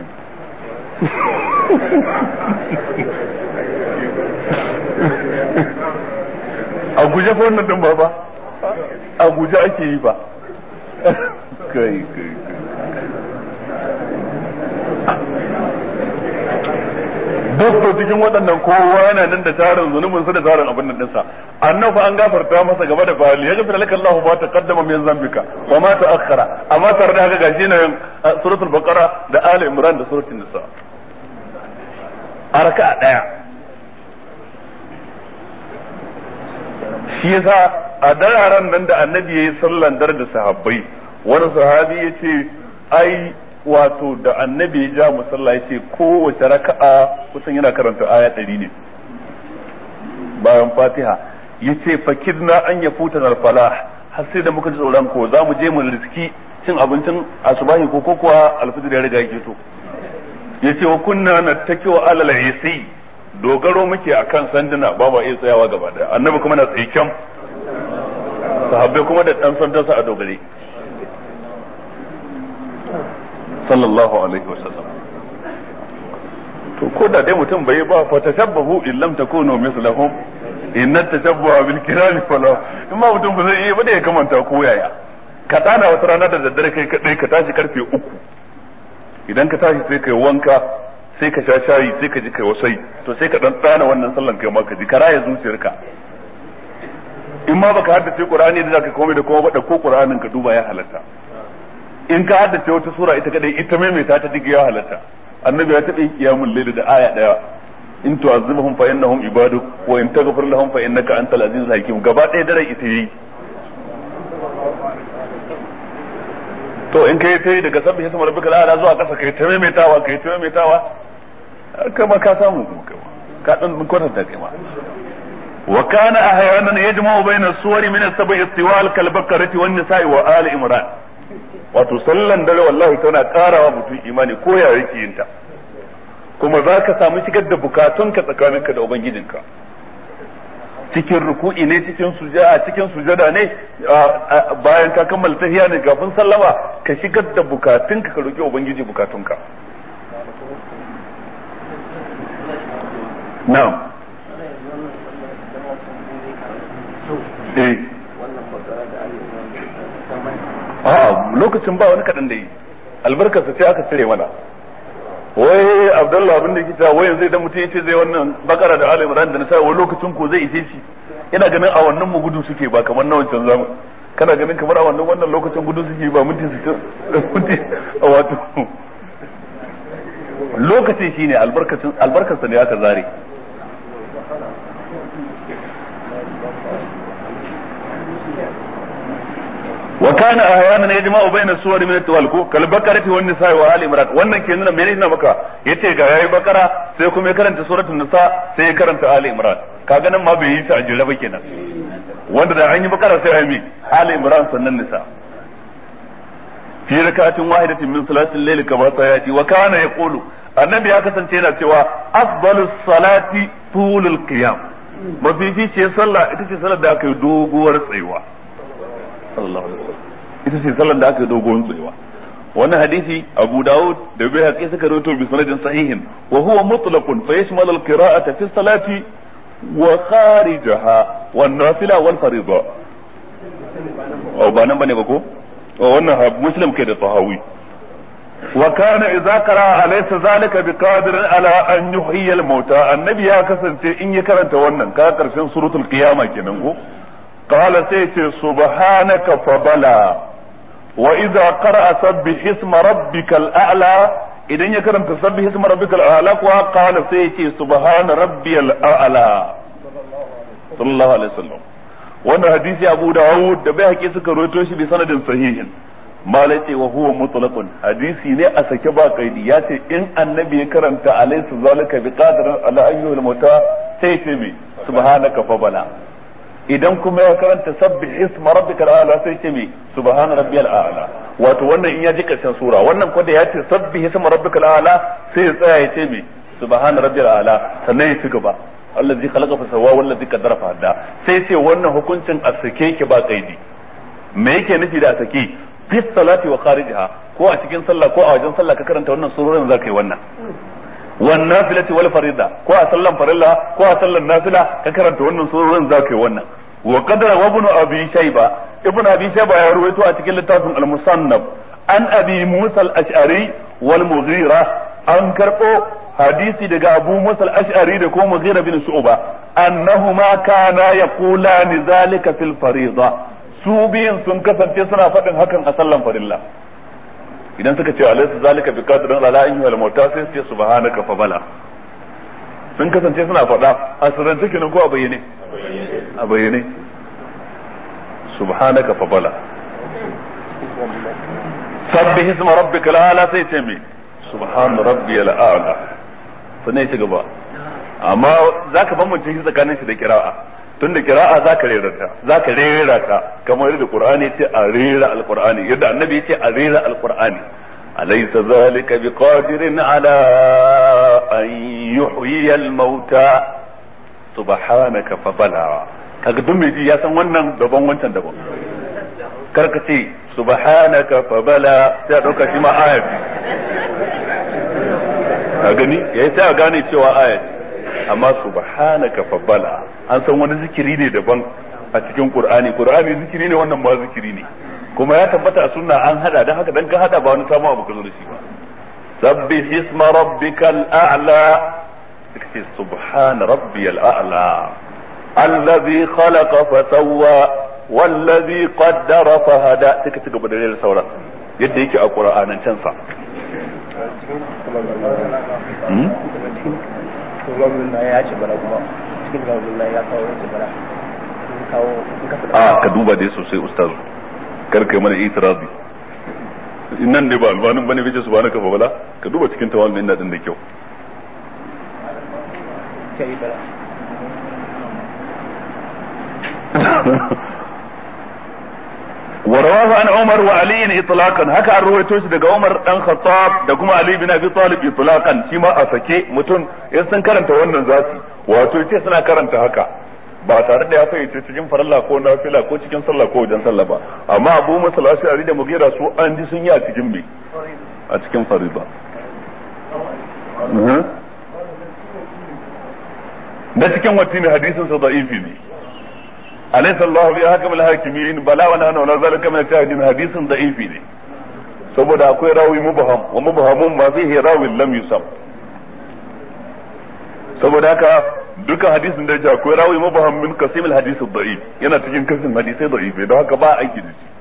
B: a guje fa wannan din ba ba a guje ake yi ba kai kai Dokto cikin waɗannan kowa yana nan da tarin zunubin sa da tarin abin nan dinsa annabi an gafarta masa gaba da fali ya gafara laka Allahu ma taqaddama min zambika wa ma ta'akhkhara amma tare da haka gashi nan suratul baqara da ali imran da suratul nisa a raka'a daya shi yasa a dararen nan da annabi ya yi sallan dar da sahabbai wani sahabi ya ce ai wato da annabi ya ja musalla ya ce kowace raka'a kusan yana karanta aya ɗari ne bayan fatiha ya ce fakidna an ya futa falah har sai da muka ji tsoron ko za mu je mu riski cin abincin asubahi ko kuwa alfijir ya riga yake to ya ce wa kunna na takiwa alal yasi dogaro muke akan sanduna ba ma iya tsayawa gaba daya annabi kuma na tsaye kyam sahabbai kuma da dan sandansa a dogare sallallahu alaihi wasallam to ko da dai mutum bai ba fa tashabbahu in lam takunu mislahum inna tashabbuha bil kirami fala in ma mutum ba zai iya ba da ya kamanta ko yaya ka tana wata rana da daddare kai kadai ka tashi karfe uku idan ka tashi sai kai wanka sai ka sha shayi sai ka ji kai wasai to sai ka dan tsana wannan sallan kai ma ka ji karaya zuciyarka in ma baka haddace qur'ani da zaka komai da kuma bada ko qur'anin ka duba ya halatta in ka haddace wata sura ita kadai ita maimaita ta digi ya halatta annabi ya taɓa qiyamul layl da aya daya in tu'azzibhum fa innahum ibaduk wa in taghfir lahum fa innaka antal azizul hakim gaba ɗaya dare ita yi to in kai ta yi daga sabbi hisma rabbika la'ala zuwa kasa kai ta maimaitawa kai ta maimaitawa kama ka samu ka dan kwatanta kai ma wa kana ahyanan yajma'u bayna suwari min as-sab'i istiwal kal bakarati wan nisa'i wa ali imran wato sallan dare wallahi tana karawa mutum imani ko ya yake yin ta kuma za ka samu shigar da bukatunka tsakaninka da ubangijinka cikin ruku'i ne cikin sujada cikin sujada ne bayan ka kammala tahiya ne kafin sallama ka shigar da bukatunka ka roki ubangiji bukatunka na'am eh a'a lokacin ba wani kaɗan da yi albarkarsa sai aka cire mana wai abdullah abin da kita wai zai da mutum yace zai wannan bakara da ali imran da nisa wai lokacin ko zai ishe shi ina ganin a wannan mu gudu suke ba kamar na wancan zamu kana ganin kamar a wannan wannan lokacin gudu suke ba minti su minti wato lokacin shine albarkacin albarkarsa ne aka zare وكان احيانا يجمع بين السور من التوالكو كالبقرة والنساء وآل عمران wannan ke nuna menene na maka yace ga yayi bakara sai kuma ya karanta suratul nisa sai ya karanta ali imran kaga nan ma bai yi ta a jira ba kenan wanda da an yi bakara sai ayi ali imran sannan nisa fi rakatin wahidatin min salatil layl kama sayati wa kana yaqulu annabi ya kasance yana cewa afdalus salati tulul qiyam mafificiyar sallah ita ce sallar da aka yi doguwar tsayuwa sallallahu alaihi wasallam ita ce sallar da aka yi dogon tsayawa wannan hadisi Abu Dawud da Bayhaqi suka rawaito bi sanadin sahihin wa huwa mutlaqun fa yashmalu al-qira'ata fi salati wa kharijaha wan nafila wal fariḍa oh ba nan bane ba ko oh wannan muslim kai da tahawi wa kana idza qara'a alaysa zalika biqadirin ala an yuhyiya al-mauta annabi ya kasance in ya karanta wannan ka karshen suratul qiyama kenan ko qala sai ce subhanaka fa bala wa idza qara'a sabbih isma rabbikal a'la idan ya karanta sabbih isma rabbikal a'la kuwa qala sai ce subhana rabbiyal a'la sallallahu alaihi wasallam wannan hadisi Abu Dawud da bai haƙi suka rawaito shi bi sanadin sahihin malai ce wa huwa mutlaqun hadisi ne a sake ba kaidi ya ce in annabi ya karanta alaysa zalika bi qadirin ala ayyuhil mauta sai ce me subhanaka fa bala idan kuma ya karanta sabbih isma rabbikal a'la sai ce me subhana rabbiyal a'la wato wannan in ya ji karshen sura wannan ko da ya ce sabbih isma rabbikal a'la sai ya tsaya ya ce me subhana rabbiyal a'la sannan ya ci gaba allazi khalaqa fa sawwa wallazi qaddara fa hadda sai ce wannan hukuncin a sake ki ba kaidi me yake nufi da a sake fi salati wa kharijiha ko a cikin sallah ko a wajen sallah ka karanta wannan surorin za ka yi wannan wan nafilati wal farida ko a sallan farilla ko a sallan nafila ka karanta wannan surorin za ka yi wannan wa qadara wa ibn abi shayba ibn abi shayba ya ruwaito a cikin littafin al-musannaf an abi musa al-ash'ari wal mughira an karbo hadisi daga abu musa al-ash'ari da ko mughira bin shu'ba annahuma kana yaqulani zalika fil farida su biyun sun kasance suna faɗin hakan a sallan farilla idan suka ce alaysa zalika bi qadrin ala an yuhal mauta sai su ce subhanaka fa bala sun kasance suna faɗa a sirrance kenan ko a bayyane a bayyane subhanaka fa bala sabbih isma rabbika ala sai ce me subhan rabbiyal a'la sannan ya ci gaba amma zaka bambance shi tsakanin shi da kira'a tun da kira'a za ka rera ta za ka rera ta kamar yadda qur'ani ce a rera alqur'ani yadda annabi ce a rera alqur'ani alaysa zalika biqadirin ala an yuhyiya almauta subhanaka fa bala kaga duk mai ji ya san wannan daban wancan daban karka ce subhanaka fa bala sai a dauka shi ma ayat ka gani yayi sai a gane cewa ayat amma subhanaka fa bala an san wani zikiri ne daban a cikin qur'ani qur'ani zikiri ne wannan ma zikiri ne kuma ya tabbata a sunna an hada dan haka dan ka hada ba wani samu abu ka zo da shi ba sabbih isma rabbikal a'la kace subhana rabbiyal a'la alladhi khalaqa fa sawwa wallazi qaddara fa hada sai ka ci gaba da rera sauran yadda yake a qur'anan can sa
C: ya ce bala kuma cikin gabin ya kawo wasu bala kawo
B: a ka duba dai sosai ustaz kar kai mana itirazi nan ne ba albanin bane bace subhanaka fa bala ka duba cikin tawallin ina din da kyau
C: kai bala
B: ورواه عن عمر وعلي اطلاقا haka an ruwaito shi daga Umar dan Khattab da kuma Ali bin Abi Talib itlaqan shi ma a sake mutum in sun karanta wannan zasu wato yace suna karanta haka ba tare da ya fayyace cikin farilla ko nafila ko cikin sallah ko wajen sallah ba amma Abu Musa al-Ash'ari da Mughira su an ji sun yi a cikin me a cikin farilla da cikin watini hadisin sa da'ifi ne alaysa Allah bi hakam al-hakimin bala wa nahnu la zalika min shahidin hadisin da'ifi ne saboda akwai rawi mubham wa mubhamun ma fihi rawin lam yusam saboda haka duka hadisin da ya akwai rawi mubham min qasim al-hadith ad-da'if yana cikin kasin hadisai da'ifi don haka ba aiki da shi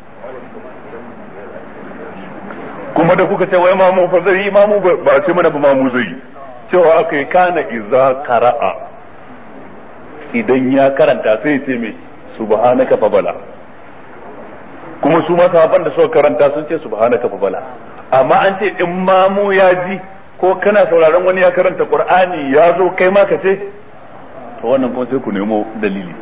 B: kuma da kuka ce wai mamu fa zai mamu ba ce mana ba mamu zai cewa aka yi kana iza qara'a idan ya karanta sai ce mai subhanaka fa bala kuma su ma sahabban da suka karanta sun ce subhanaka fa bala amma an ce in mamu ya ji ko kana sauraron wani ya karanta qur'ani ya zo kai ma ka ce to wannan kuma sai ku nemo dalili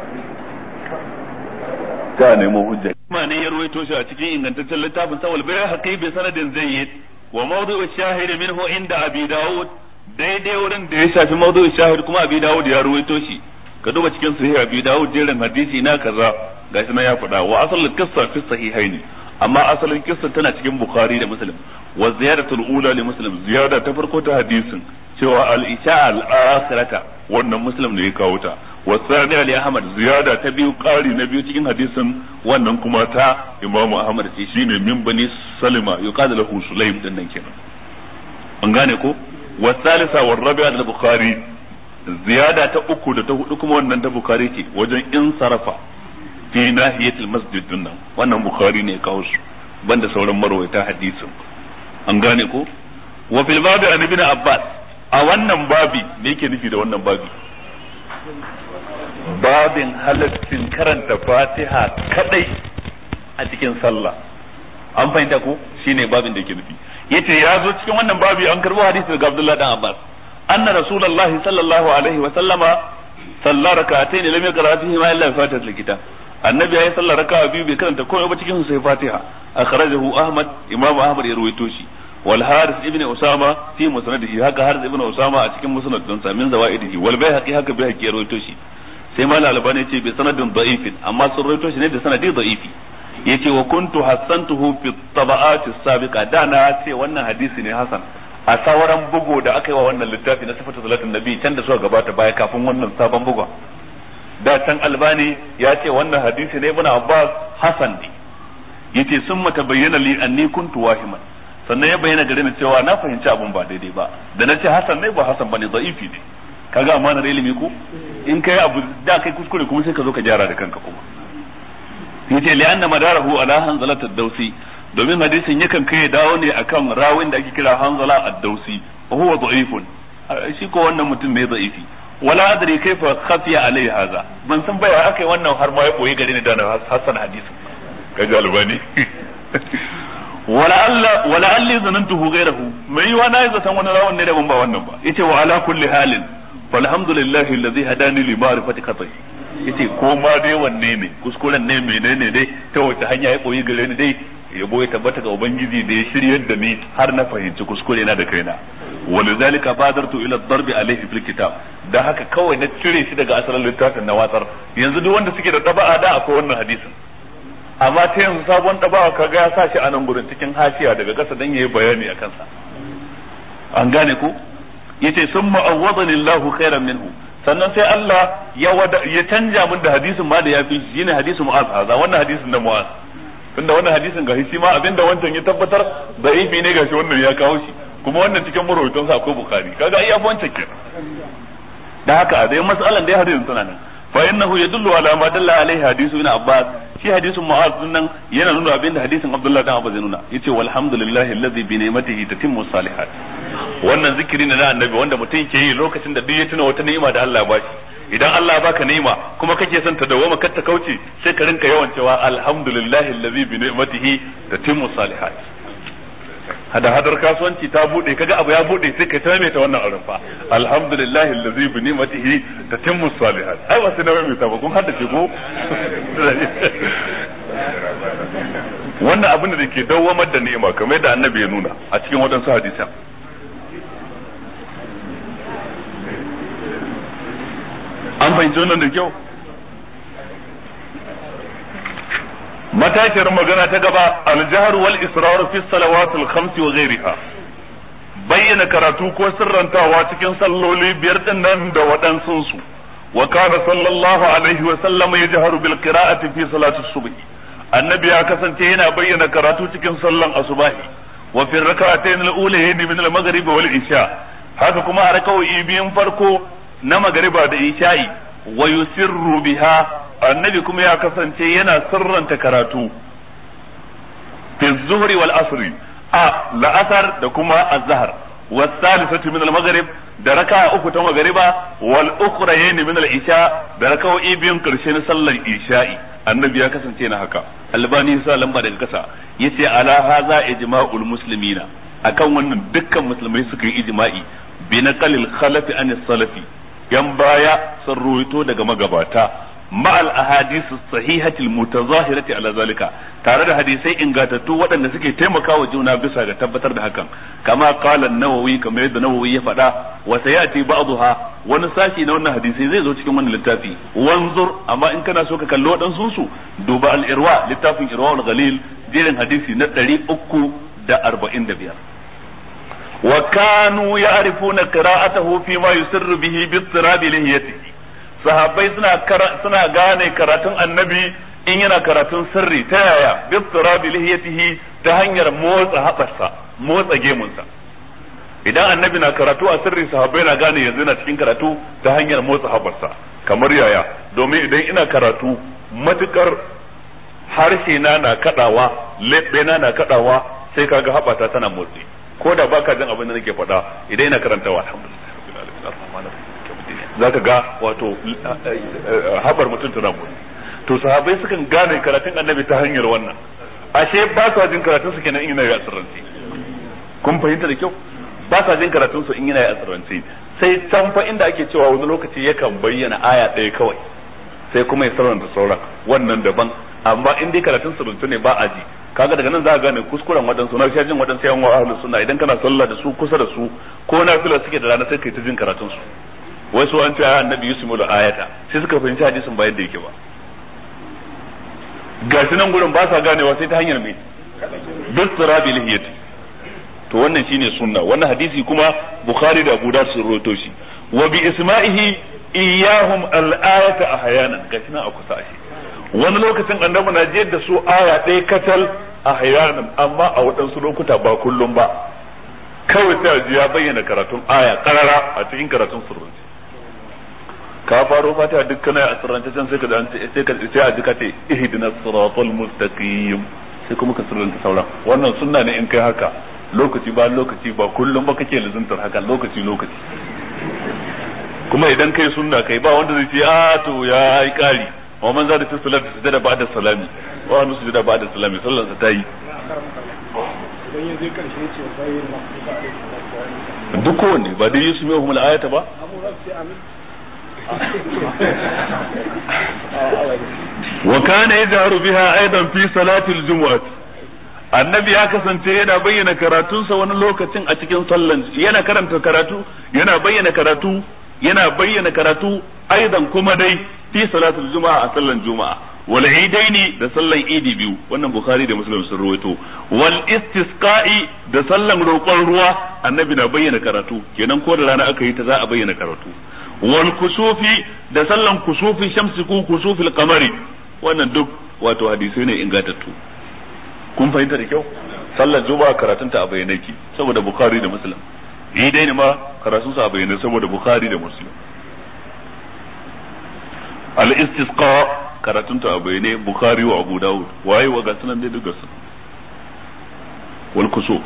B: ta nemo hujja ma ne ya ruwaito shi a cikin ingantaccen littafin sawal bai haƙi bi sanadin zayyid wa mawdu'u shahid minhu inda abi daud daidai wurin da ya shafi mawdu'u shahid kuma abi daud ya ruwaito shi ka duba cikin sahih abi dawud jerin hadisi na kaza gashi nan ya faɗa wa asal qissa fi sahihaini amma asalin kissa tana cikin bukhari da muslim wa ziyadatul ula li muslim ziyada ta farko ta hadisin cewa al isha al akhirata wannan muslim ne ya kawo ta wa thaniya li ahmad ziyada ta biyu qari na biyu cikin hadisin wannan kuma ta imamu ahmad ce shine min bani salima yuqalu lahu sulaim din nan kenan an gane ko wa thalitha wa rabi'a al bukhari ziyada ta uku da ta hudu kuma wannan ta bukhari ce wajen in sarafa fi nahiyatil masjid din nan wannan bukhari ne kawo su banda sauran marwaita hadisin an gane ko wa fil babi an ibn abbas a wannan babi me yake nufi da wannan babi babin halaccin karanta fatiha kadai a cikin sallah an fahimta ko shine babin da yake nufi yace ya zo cikin wannan babi an karbo hadisi daga abdullahi dan abbas anna rasulullahi sallallahu alaihi wa sallama sallar rak'atayn lam yaqra fihi ma illa fatihatul kitab annabi ya yi sallar raka'a biyu bai karanta komai ba cikin sai fatiha akhrajahu ahmad imam ahmad ya rawaito shi wal haris ibn usama fi musnadihi haka haris ibn usama a cikin musnad din sa min zawaidihi wal bayhaqi haka bayhaqi ya rawaito shi sai mal albani ce bi sanadin da'ifin amma sun rawaito shi ne da sanadi da'ifi yace wa kuntu hassantuhu fi tabaqat as-sabiqa da na ce wannan hadisi ne hasan a sauran bugu da aka yi wa wannan littafi na sifatu salatin nabi can da suka gabata baya kafin wannan sabon bugun da can albani ya ce wannan hadisi ne ibn abbas hasan ne yace sun mata bayyana li anni kuntu wahiman sannan ya bayyana gare ni cewa na fahimci abun ba daidai ba da na ce hasan ne ba hasan bane da'ifi ne kaga amanar ilimi ko in kai abu da kai kuskure kuma sai ka zo ka gyara da kanka kuma yace li anna madarahu ala hanzalat ad-dawsi domin hadisin yakan kai dawo ne akan rawin da ake kira hanzala ad-dawsi wa huwa da'ifun shi ko wannan mutum ne da'ifi wala adri kaifa khafiya alai haza ban san baya akai wannan har ma ya koyi gare ni da na hasan hadisin kaji albani wala alla wala alli zanantuhu ghayrahu mai yiwa na yi zaton wani rawan ne da ban ba wannan ba yace wa ala kulli halin falhamdulillahi alladhi hadani li ma'rifati qat'i yace ko ma dai wanne ne kuskuren ne menene dai ta wace hanya ya koyi gare ni dai yabo ya tabbata ga ubangiji da ya shiryar da ni har na fahimci kuskure na da kaina walidhalika badartu ila darbi alayhi fil kitab dan haka kawai na cire shi daga asalin littafin na watsar yanzu duk wanda suke da taba'a da akwai wannan hadisin amma ta yanzu sabon taba'a kaga ya sa shi a nan gurin cikin hashiya daga kasa dan yayi bayani a kansa an gane ko yace summa awwadani Allahu khairan minhu sannan sai Allah ya ya canja min da hadisin ma da yafi shi ne hadisin Mu'az haza wannan hadisin da Mu'az tunda wannan hadisin ga shi ma abinda wancan ya tabbatar da'ifi ne gashi wannan ya kawo shi kuma wannan cikin marwaitan sa akwai bukhari kaga ai yafi wancan kenan da haka dai mas'alan dai hadisin tana nan fa innahu yadullu ala ma dalla alaihi hadisu ibn abbas shi hadisin mu'az nan yana nuna abinda hadisin abdullah dan abbas ya nuna yace walhamdulillahi alladhi bi ni'matihi tatimmu salihat wannan zikiri ne na annabi wanda mutum ke yi lokacin da duk ya tuna wata ni'ima da Allah ya bashi idan Allah ya baka ni'ima kuma kake son ta dawoma kar ta kauce sai ka rinka yawan cewa alhamdulillahi allazi bi ni'matihi tatimmu salihat hada hadar kasuwanci ta bude kaga abu ya bude sai ka ta ta wannan auren fa alhamdulillahi allazi bi ni'matihi tatimmu salihat ai wasu na mai ta ba kun haddace ko wannan abin da ke dawwamar da ni'ima kamar yadda annabi ya nuna a cikin wadansu hadisan an fahimci wannan da kyau matashiyar magana ta gaba aljahar wal israr fi salawat al khams wa ghayriha bayyana karatu ko sirrantawa cikin salloli biyar din nan da waɗansun su wa kana sallallahu alaihi wa sallam yajharu bil qira'ati fi salati subh annabi ya kasance yana bayyana karatu cikin sallan asubahi wa fi rak'atayn al ulayayn min al maghrib wal isha haka kuma a raka'o'i biyun farko na magariba da isha'i wa yusirru biha annabi kuma ya kasance yana sirranta karatu fi zuhri wal asri a la'asar da kuma azhar والثالثة من المغرب da raka uku ta magariba wal ukhrayn min al isha da raka'o'i biyun karshe na sallar isha'i annabi ya kasance na haka albani sa lamba daga kasa yace ala haza ijma'ul muslimina akan wannan dukkan musulmai suka yi ijma'i bi naqalil khalafi an salafi yan baya sun ruwaito daga magabata ma'al ahadisu sahihatil mutazahirati ala zalika tare da hadisai ingatattu waɗanda suke taimakawa juna bisa ga tabbatar da hakan kama qala an-nawawi kamar yadda nawawi ya faɗa wa sayati ba'dha wani sashi na wannan hadisai zai zo cikin wannan littafi wanzur amma in kana so ka kalli waɗansu su duba al-irwa littafin irwa al-ghalil jerin hadisi na ɗari uku da arba'in da biyar wa kanu ya'rifuna qira'atahu fi ma yusirru bihi bi istirabi lihiyatihi sahabbai suna suna gane karatun annabi in yana karatun sirri ta yaya bi istirabi lihiyatihi ta hanyar motsa haɓarsa motsa gemunsa idan annabi na karatu a sirri sahabbai na gane yanzu yana cikin karatu ta hanyar motsa haɓarsa kamar yaya domin idan ina karatu matukar harshe na na kadawa leɓe na na kadawa sai kaga haɓata tana motsi ko da baka jin abin da nake faɗa idan ina karantawa alhamdulillah zaka ga wato haɓar mutum tana motsi to sahabbai sukan gane karatun annabi ta hanyar wannan ashe ba sa jin karatun su kenan in yana yi asirranci kun fahimta da kyau ba sa jin karatun su in yana yi asirranci sai can fa inda ake cewa wani lokaci yakan bayyana aya ɗaya kawai sai kuma ya sarranta sauran wannan daban amma in dai karatun suruntu ne ba a ji kaga daga nan za ka gane kuskuren waɗansu na shajin waɗansu yan wa'ahlus sunna idan kana sallah da su kusa da su ko na fila suke da rana sai kai ta jin karatun su wai su an ce ayi annabi yusuf da ayata sai suka fahimci hadisin ba yadda yake ba gashi nan gurin ba sa ganewa sai ta hanyar me bisrabi lihiyati to wannan shine sunna wannan hadisi kuma bukhari da abu da sun rawaito shi wa bi isma'ihi iyahum al-ayata ahyanan gashi nan a kusa shi wani lokacin annabi na jiyar da su aya ɗaya katal ahyanan amma a waɗansu lokuta ba kullum ba kawai sai ji ya bayyana karatun aya karara a cikin karatun surrunci ka faro fata duk kana a surrance can sai ka sai ka sai a jika ce ihdinas siratal mustaqim sai kuma ka surranta sauran wannan sunna ne in kai haka lokaci ba lokaci ba kullum ba kake lazuntar haka lokaci lokaci kuma idan kai sunna kai ba wanda zai ce a to ya yi kari wa man zada fi salat sujada ba'da salami wa hannu sujada ba'da salami sallan sa tayi duk kowanne ba dai yusu mai humul ayata ba wa kana yajharu biha aidan fi salatil jumu'ah annabi ya kasance yana bayyana karatunsa wani lokacin a cikin sallan yana karanta karatu yana bayyana karatu yana bayyana karatu aidan kuma dai fi salatul juma'a a sallan juma'a wal idaini da sallan idi biyu wannan bukhari da muslim sun rawaito wal istisqa'i da sallan roƙon ruwa annabi na bayyana karatu kenan ko da rana aka yi ta za a bayyana karatu wal kusufi da sallan kusufi shamsi ko kusufil qamari wannan duk wato hadisai ne ingantattu kun fahimta da kyau sallar juma'a karatunta a bayyane ki saboda bukhari da muslim idai ne ma karatun sa a bayyane saboda bukhari da muslim al istisqa karatun ta a bayyane bukhari wa abu dawud waye wa ga sunan dai duka sun wal kusuf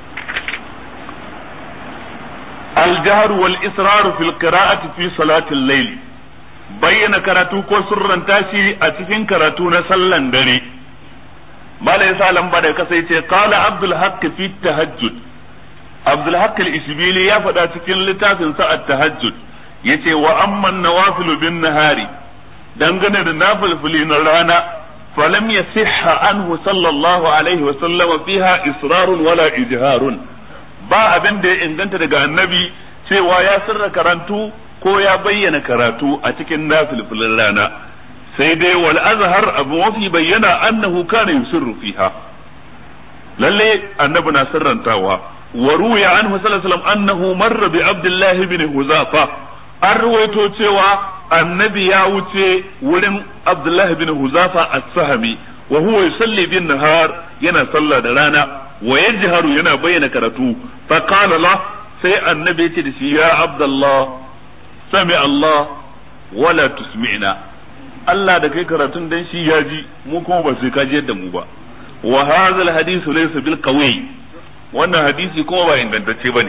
B: al jahr wal israr fil qira'ati fi salati al layl bayyana karatu ko surranta shi a cikin karatu na sallan dare malai sa lamba da kasa yace qala abdul haqq fi tahajjud abdul haqq al-isbili ya faɗa cikin littafin sa at-tahajjud yace wa amma an-nawafil bin nahari dangane da nafilfili na rana falam yasihha anhu sallallahu alaihi wa sallam fiha israrun wala ijharun ba abin da ya inganta daga annabi cewa ya sirra karantu ko ya bayyana karatu a cikin nafilfilin rana sai dai wal azhar abu mafi bayyana annahu kana yusirru fiha lalle annabi na sirrantawa wa ruya anhu sallallahu alaihi wasallam annahu marra bi abdullah ibn huzafa an ruwaito cewa annabi ya wuce wurin abdullah ibn huzafa as-sahmi wa huwa yusalli bin nahar yana sallah da rana wa yajharu yana bayyana karatu fa qala la sai annabi ya ce da shi ya abdullah sami allah wala tusmi'na Allah da kai karatun dan shi ya ji mu kuma ba sai ka ji yadda mu ba wa hadha al hadithu laysa bil qawi wannan hadisi kuma ba ingantacce bane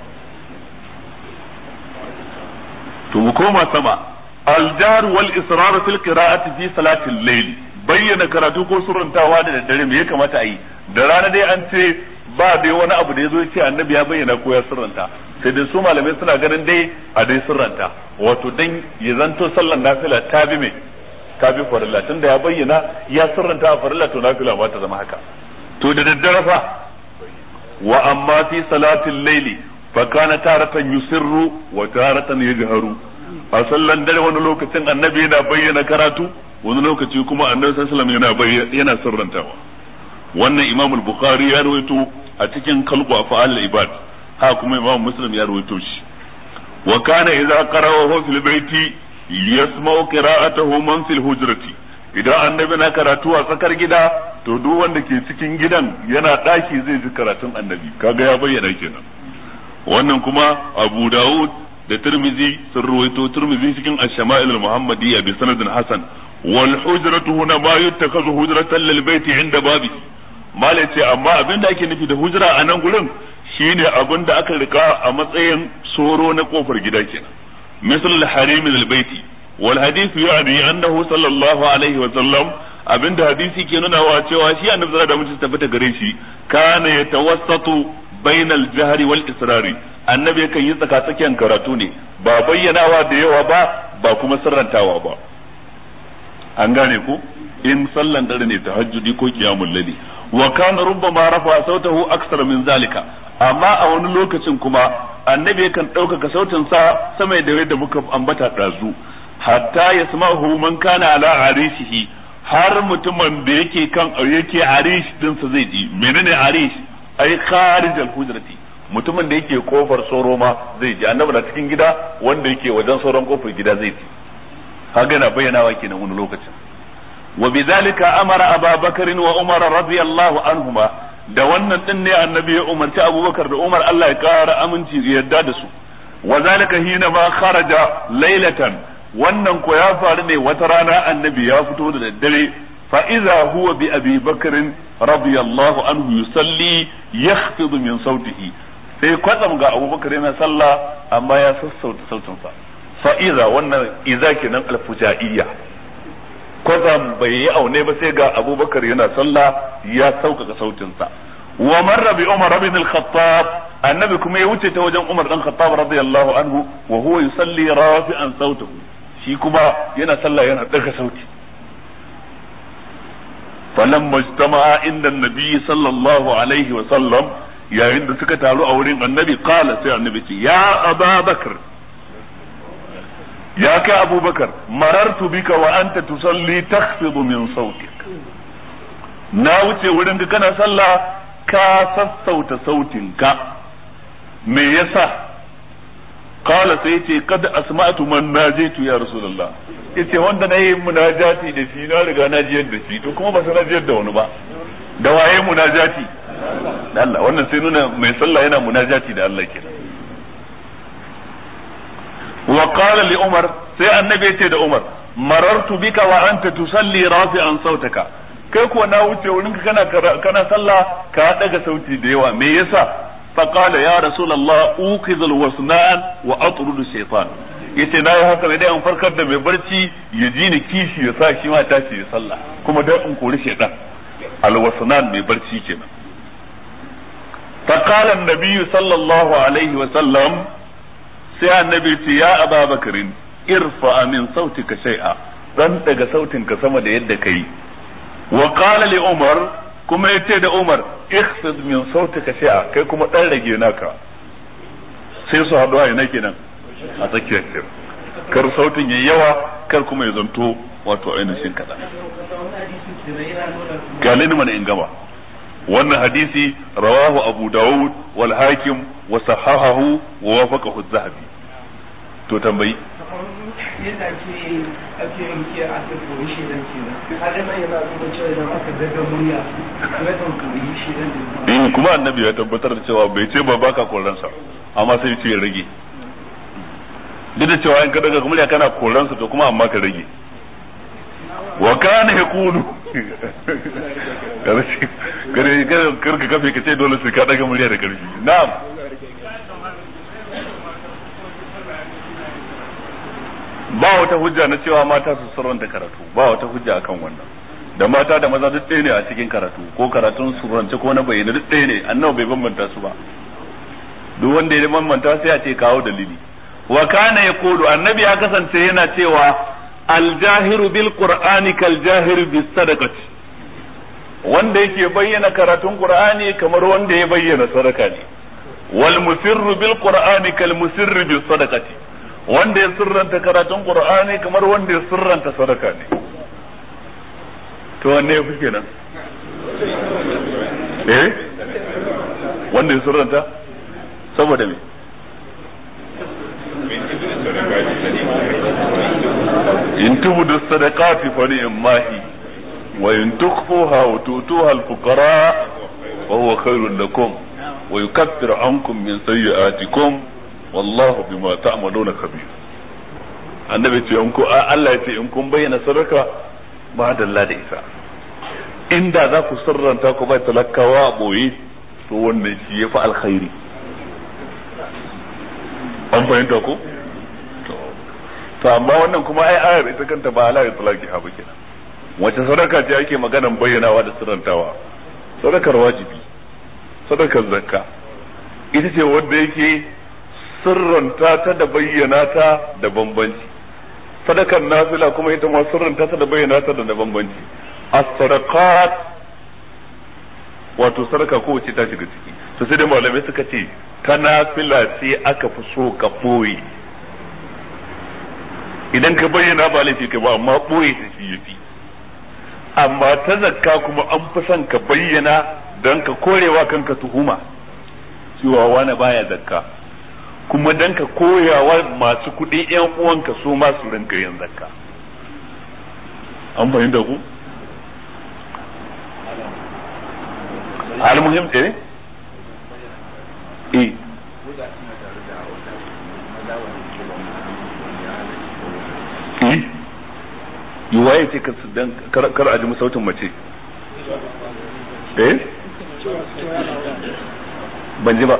B: to mu koma sama al jar wal israr fil qira'ati fi salati al layl bayyana karatu ko surrantawa da daddare me ya kamata a yi da rana dai an ce ba dai wani abu da ya zo ya ce annabi ya bayyana ko ya sirranta sai dai su malamai suna ganin dai a dai sirranta wato dan ya zanto sallan nafila ta bi me ta bi farilla tunda ya bayyana ya sirranta a farilla to nafila ba ta zama haka to da daddare fa wa amma fi salatil laili fa kana taratan yusirru wa taratan yajharu a sallan dare wani lokacin annabi yana bayyana karatu wani lokaci kuma annabi sallallahu alaihi wasallam yana yana sirrantawa wannan imam al-bukhari ya rawaito a cikin kalbu afal al-ibad ha kuma imam muslim ya rawaito shi wa kana idza qara'ahu fil baiti yasma'u qira'atahu man fil hujrati idan annabi na karatu a tsakar gida to duk wanda ke cikin gidan yana daki zai ji karatun annabi kaga ya bayyana kenan wannan kuma abu dawud da tirmizi sun ruwaito tirmizi cikin ash-shama'il al-muhammadiyya bi sanadin hasan wal hujratu huna ma yuttakazu hujratan lil baiti inda babi mala ce amma abin da ake nufi da hujra a nan gurin shine abin da aka rika a matsayin soro na kofar gida kenan misal al-harim al-baiti wal hadith yani annahu sallallahu alaihi wa sallam abinda hadisi ke nuna wa cewa shi annabi sallallahu alaihi wasallam tabbata gare shi kana yatawassatu bainal jahri wal israri annabi yakan yi tsaka tsakiyar karatu ne ba bayyanawa da yawa ba ba kuma sirrantawa ba an gane ku in sallan dare ne tahajjudi ko qiyamul layli wa kana rubbama rafa sautahu aksara min zalika amma a wani lokacin kuma annabi yakan ɗaukaka sautin sa sama da yadda muka ambata ɗazu hatta yasma'uhu man kana ala arishihi har mutumin da yake kan yake arish dinsa zai ji menene arish ai kharij al-hujrati mutumin da yake kofar soro ma zai ji annabi na cikin gida wanda yake wajen sauran kofar gida zai ji haka na bayyanawa kenan wani lokacin wa bidhalika amara ababakar wa umar radiyallahu anhuma da wannan din ne annabi ya umarci abubakar da umar Allah ya kara aminci yadda da su wa zalika hina ma kharaja laylatan wannan ko ya faru ne wata rana annabi ya fito da daddare fa idza huwa bi abi bakr radiyallahu anhu yusalli yakhfid min sautihi sai kwatsam ga abubakar yana sallah amma ya sassauta sautinsa fa idza wannan idza kenan alfujaiyya kwatsam bai yi aune ba sai ga abubakar yana sallah ya sauƙaƙa sautinsa wa marra bi umar ibn al-khattab annabi kuma ya wuce ta wajen umar dan khattab radiyallahu anhu wa huwa yusalli rafi'an sautahu shi kuma yana sallah yana daga sauti falamma ijtama'a inda annabi sallallahu alaihi wa sallam yayin da suka taru a wurin annabi qala sai annabi ce ya ababakar ya kai abubakar marartu bika wa anta tusalli takhfidu min sautik na wuce wurin ka kana sallah ka sassauta sautinka me yasa qala sai yace kad asma'tu man najaitu ya rasulullah yace wanda nayi munajati da shi na riga na jiyar da shi to kuma ba na jiyar da wani ba da waye munajati da Allah wannan sai nuna mai sallah yana munajati da Allah kenan wa qala li umar sai annabi yace da umar marartu bika wa anta tusalli rafi'an sautaka kai ko na wuce wurin ka kana kana sallah ka daga sauti da yawa me yasa fa qala ya rasulullah uqidul wasnan wa atrudu shaytan yace nayi haka ne dai an farkar da mai barci ya ji ni kishi ya sa shi ma tashi ya sallah kuma dan in kori shaytan alwasnan mai barci kenan fa qala an-nabi sallallahu alaihi wa sallam sai annabi ce ya aba bakarin irfa min sautika shay'a dan daga sautinka sama da yadda kai wa qala li umar kuma yace da umar ikhfid min sautika shay'a kai kuma dan rage naka sai su haɗu a ina kenan a tsakiyar kir kar sautin yayi yawa kar kuma ya zanto wato ainihin kaɗan galini mana in gama wannan hadisi rawahu abu dawud wal hakim wa sahahahu wa wafaqahu az-zahabi to tambayi
D: yadda ake ake yanke a ta koyi shi dan kenan har nan yana nuna cewa idan aka daga murya ya kan koyi shi dan
B: in kuma annabi ya tabbatar da cewa bai ce ba baka koransa amma sai ce ya rage duk da cewa in ka daga murya kana koransa to kuma amma ka rage wa kana yaqulu kare kare ka kafe ka ce dole sai ka daga murya da karfi na'am ba wata hujja na cewa mata su surranta karatu ba wata hujja akan wannan da mata da maza duk ɗaya ne a cikin karatu ko karatun surrance ko na bayyana duk ɗaya ne annabi bai bambanta su ba duk wanda ya bambanta sai a ce kawo dalili wa kana yaqulu annabi ya kasance yana cewa aljahiru bil qur'ani kal jahiru bis sadaqati wanda yake bayyana karatun qur'ani kamar wanda ya bayyana sadaka ne wal musirru bil qur'ani kal musirri bis sadaqati wanda ya sirranta karatun qur'ani kamar wanda ya sirranta sadaka ne to wanne ya fi kenan eh wanda ya surranta saboda me in tubudu sadaqati fa ni'mahi wa in tukhfuha wa tutuha al-fuqara wa huwa khairun lakum wa yukaffiru ankum min sayyi'atikum wallahu bima ta'maluna khabir annabi ce in ku Allah ya ce in kun bayyana sadaka ba dalla da isa inda za ku sirranta ku bai talakawa a boye to wannan shi ya fi alkhairi an fahimta ko to amma wannan kuma ai ayar ita kanta ba ala itlaqi ha kenan wace sadaka ce ake maganan bayyanawa da sirrantawa sadakar wajibi sadakar zakka ita ce wanda yake sirranta ta da bayyana ta da bambanci sadakar nafila kuma ita ma sirranta ta da bayyana ta da bambanci as-sadaqat wato sadaka ko wace ta shiga ciki to sai dai malamai suka ce ta nafila ce aka fi so ka boye idan ka bayyana ba laifi ka ba amma boye ta shi yafi amma ta zakka kuma an fi son ka bayyana don ka korewa kanka tuhuma cewa wani baya zakka kuma don ka koyawa masu kuɗi yan uwanka su ma su rinka yin zakka an fahimta ku almuhim eh eh eh yi waye ce kar a ji sautin mace eh ban ji ba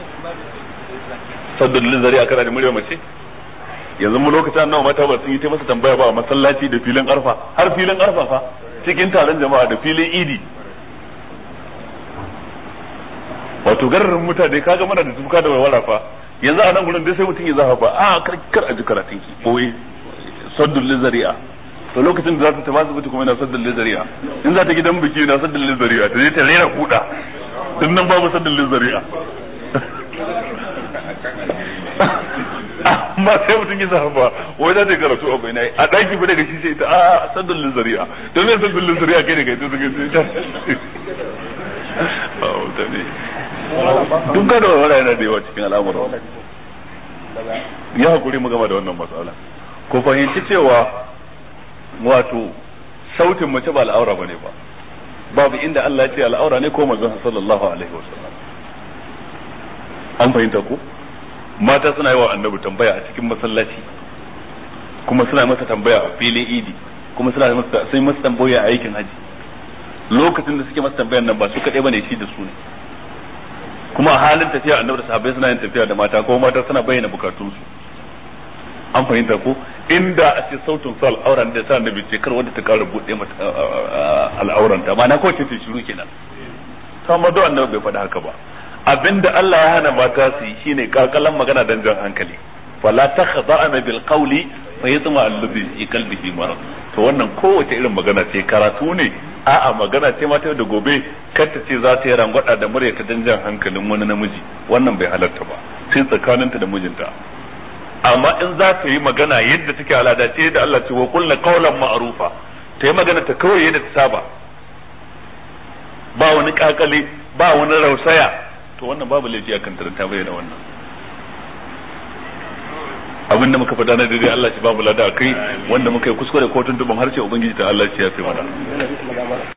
B: saddun lizari a kara da murya mace yanzu mu lokacin nawa mata ba sun yi ta masa tambaya ba a masallaci da filin arfa har filin arfa fa cikin taron jama'a da filin idi wato gararin mutane kaga mana da tuka da walwala fa yanzu a nan gurin dai sai mutum ya zafa ba a kar kar a ji karatun ki boye saddun lizari'a to lokacin da za ta tafi asibiti kuma yana saddun lizari'a in za ta gidan biki yana saddun lizari'a ta je ta rera kuda tun nan babu saddun lizari'a amma sai mutum ya zafa ba wai za ta karatu a bai a ɗaki fa daga shi sai ta a saddun lizari'a don me saddun lizari'a kai da kai ta suka ce ta mutane duk gada wa yana da yawa cikin al'amuran ya hakuri mu gama da wannan matsala ko fahimci cewa wato sautin mace ba al'aura bane ba babu inda Allah ya ce al'aura ne ko manzon sallallahu alaihi wasallam an fahimta ko mata suna yi wa annabi tambaya a cikin masallaci kuma suna masa tambaya a filin idi kuma suna masa sai masa tambaya a aikin haji lokacin da suke masa tambayan nan ba su kaɗai bane shi da su ne kuma a halin tafiya annabi da sahabbai suna yin tafiya da mata ko mata suna bayyana bukatunsu an fahimta ko inda a ce sautin sa al'auran da sa annabi ce kar wanda ta kara bude mata al'auran ta ma na ko ce shiru kenan to amma do annabi bai faɗa haka ba abinda Allah ya hana mata su yi shine kakalan magana dan jan hankali fala takhda'na bil qawli fa yatma alladhi fi qalbihi marad to wannan kowace irin magana ce karatu ne a'a magana ce mata da gobe kar ta ce za ta yi rangwada da murya ta dan jan hankalin wani namiji wannan bai halarta ba sai tsakaninta da mijinta amma in za ta yi magana yadda take alada ce da Allah ce wa kullu qawlan ma'rufa ta yi magana ta kawai yadda ta saba ba wani kakale ba wani rausaya to wannan babu laifi akan ta bayyana wannan abin da muka faɗa na daidai Allah shi babu lada kai wanda muka yi kuskure ko tuntuban harshe ubangiji ta Allah shi ya fi mana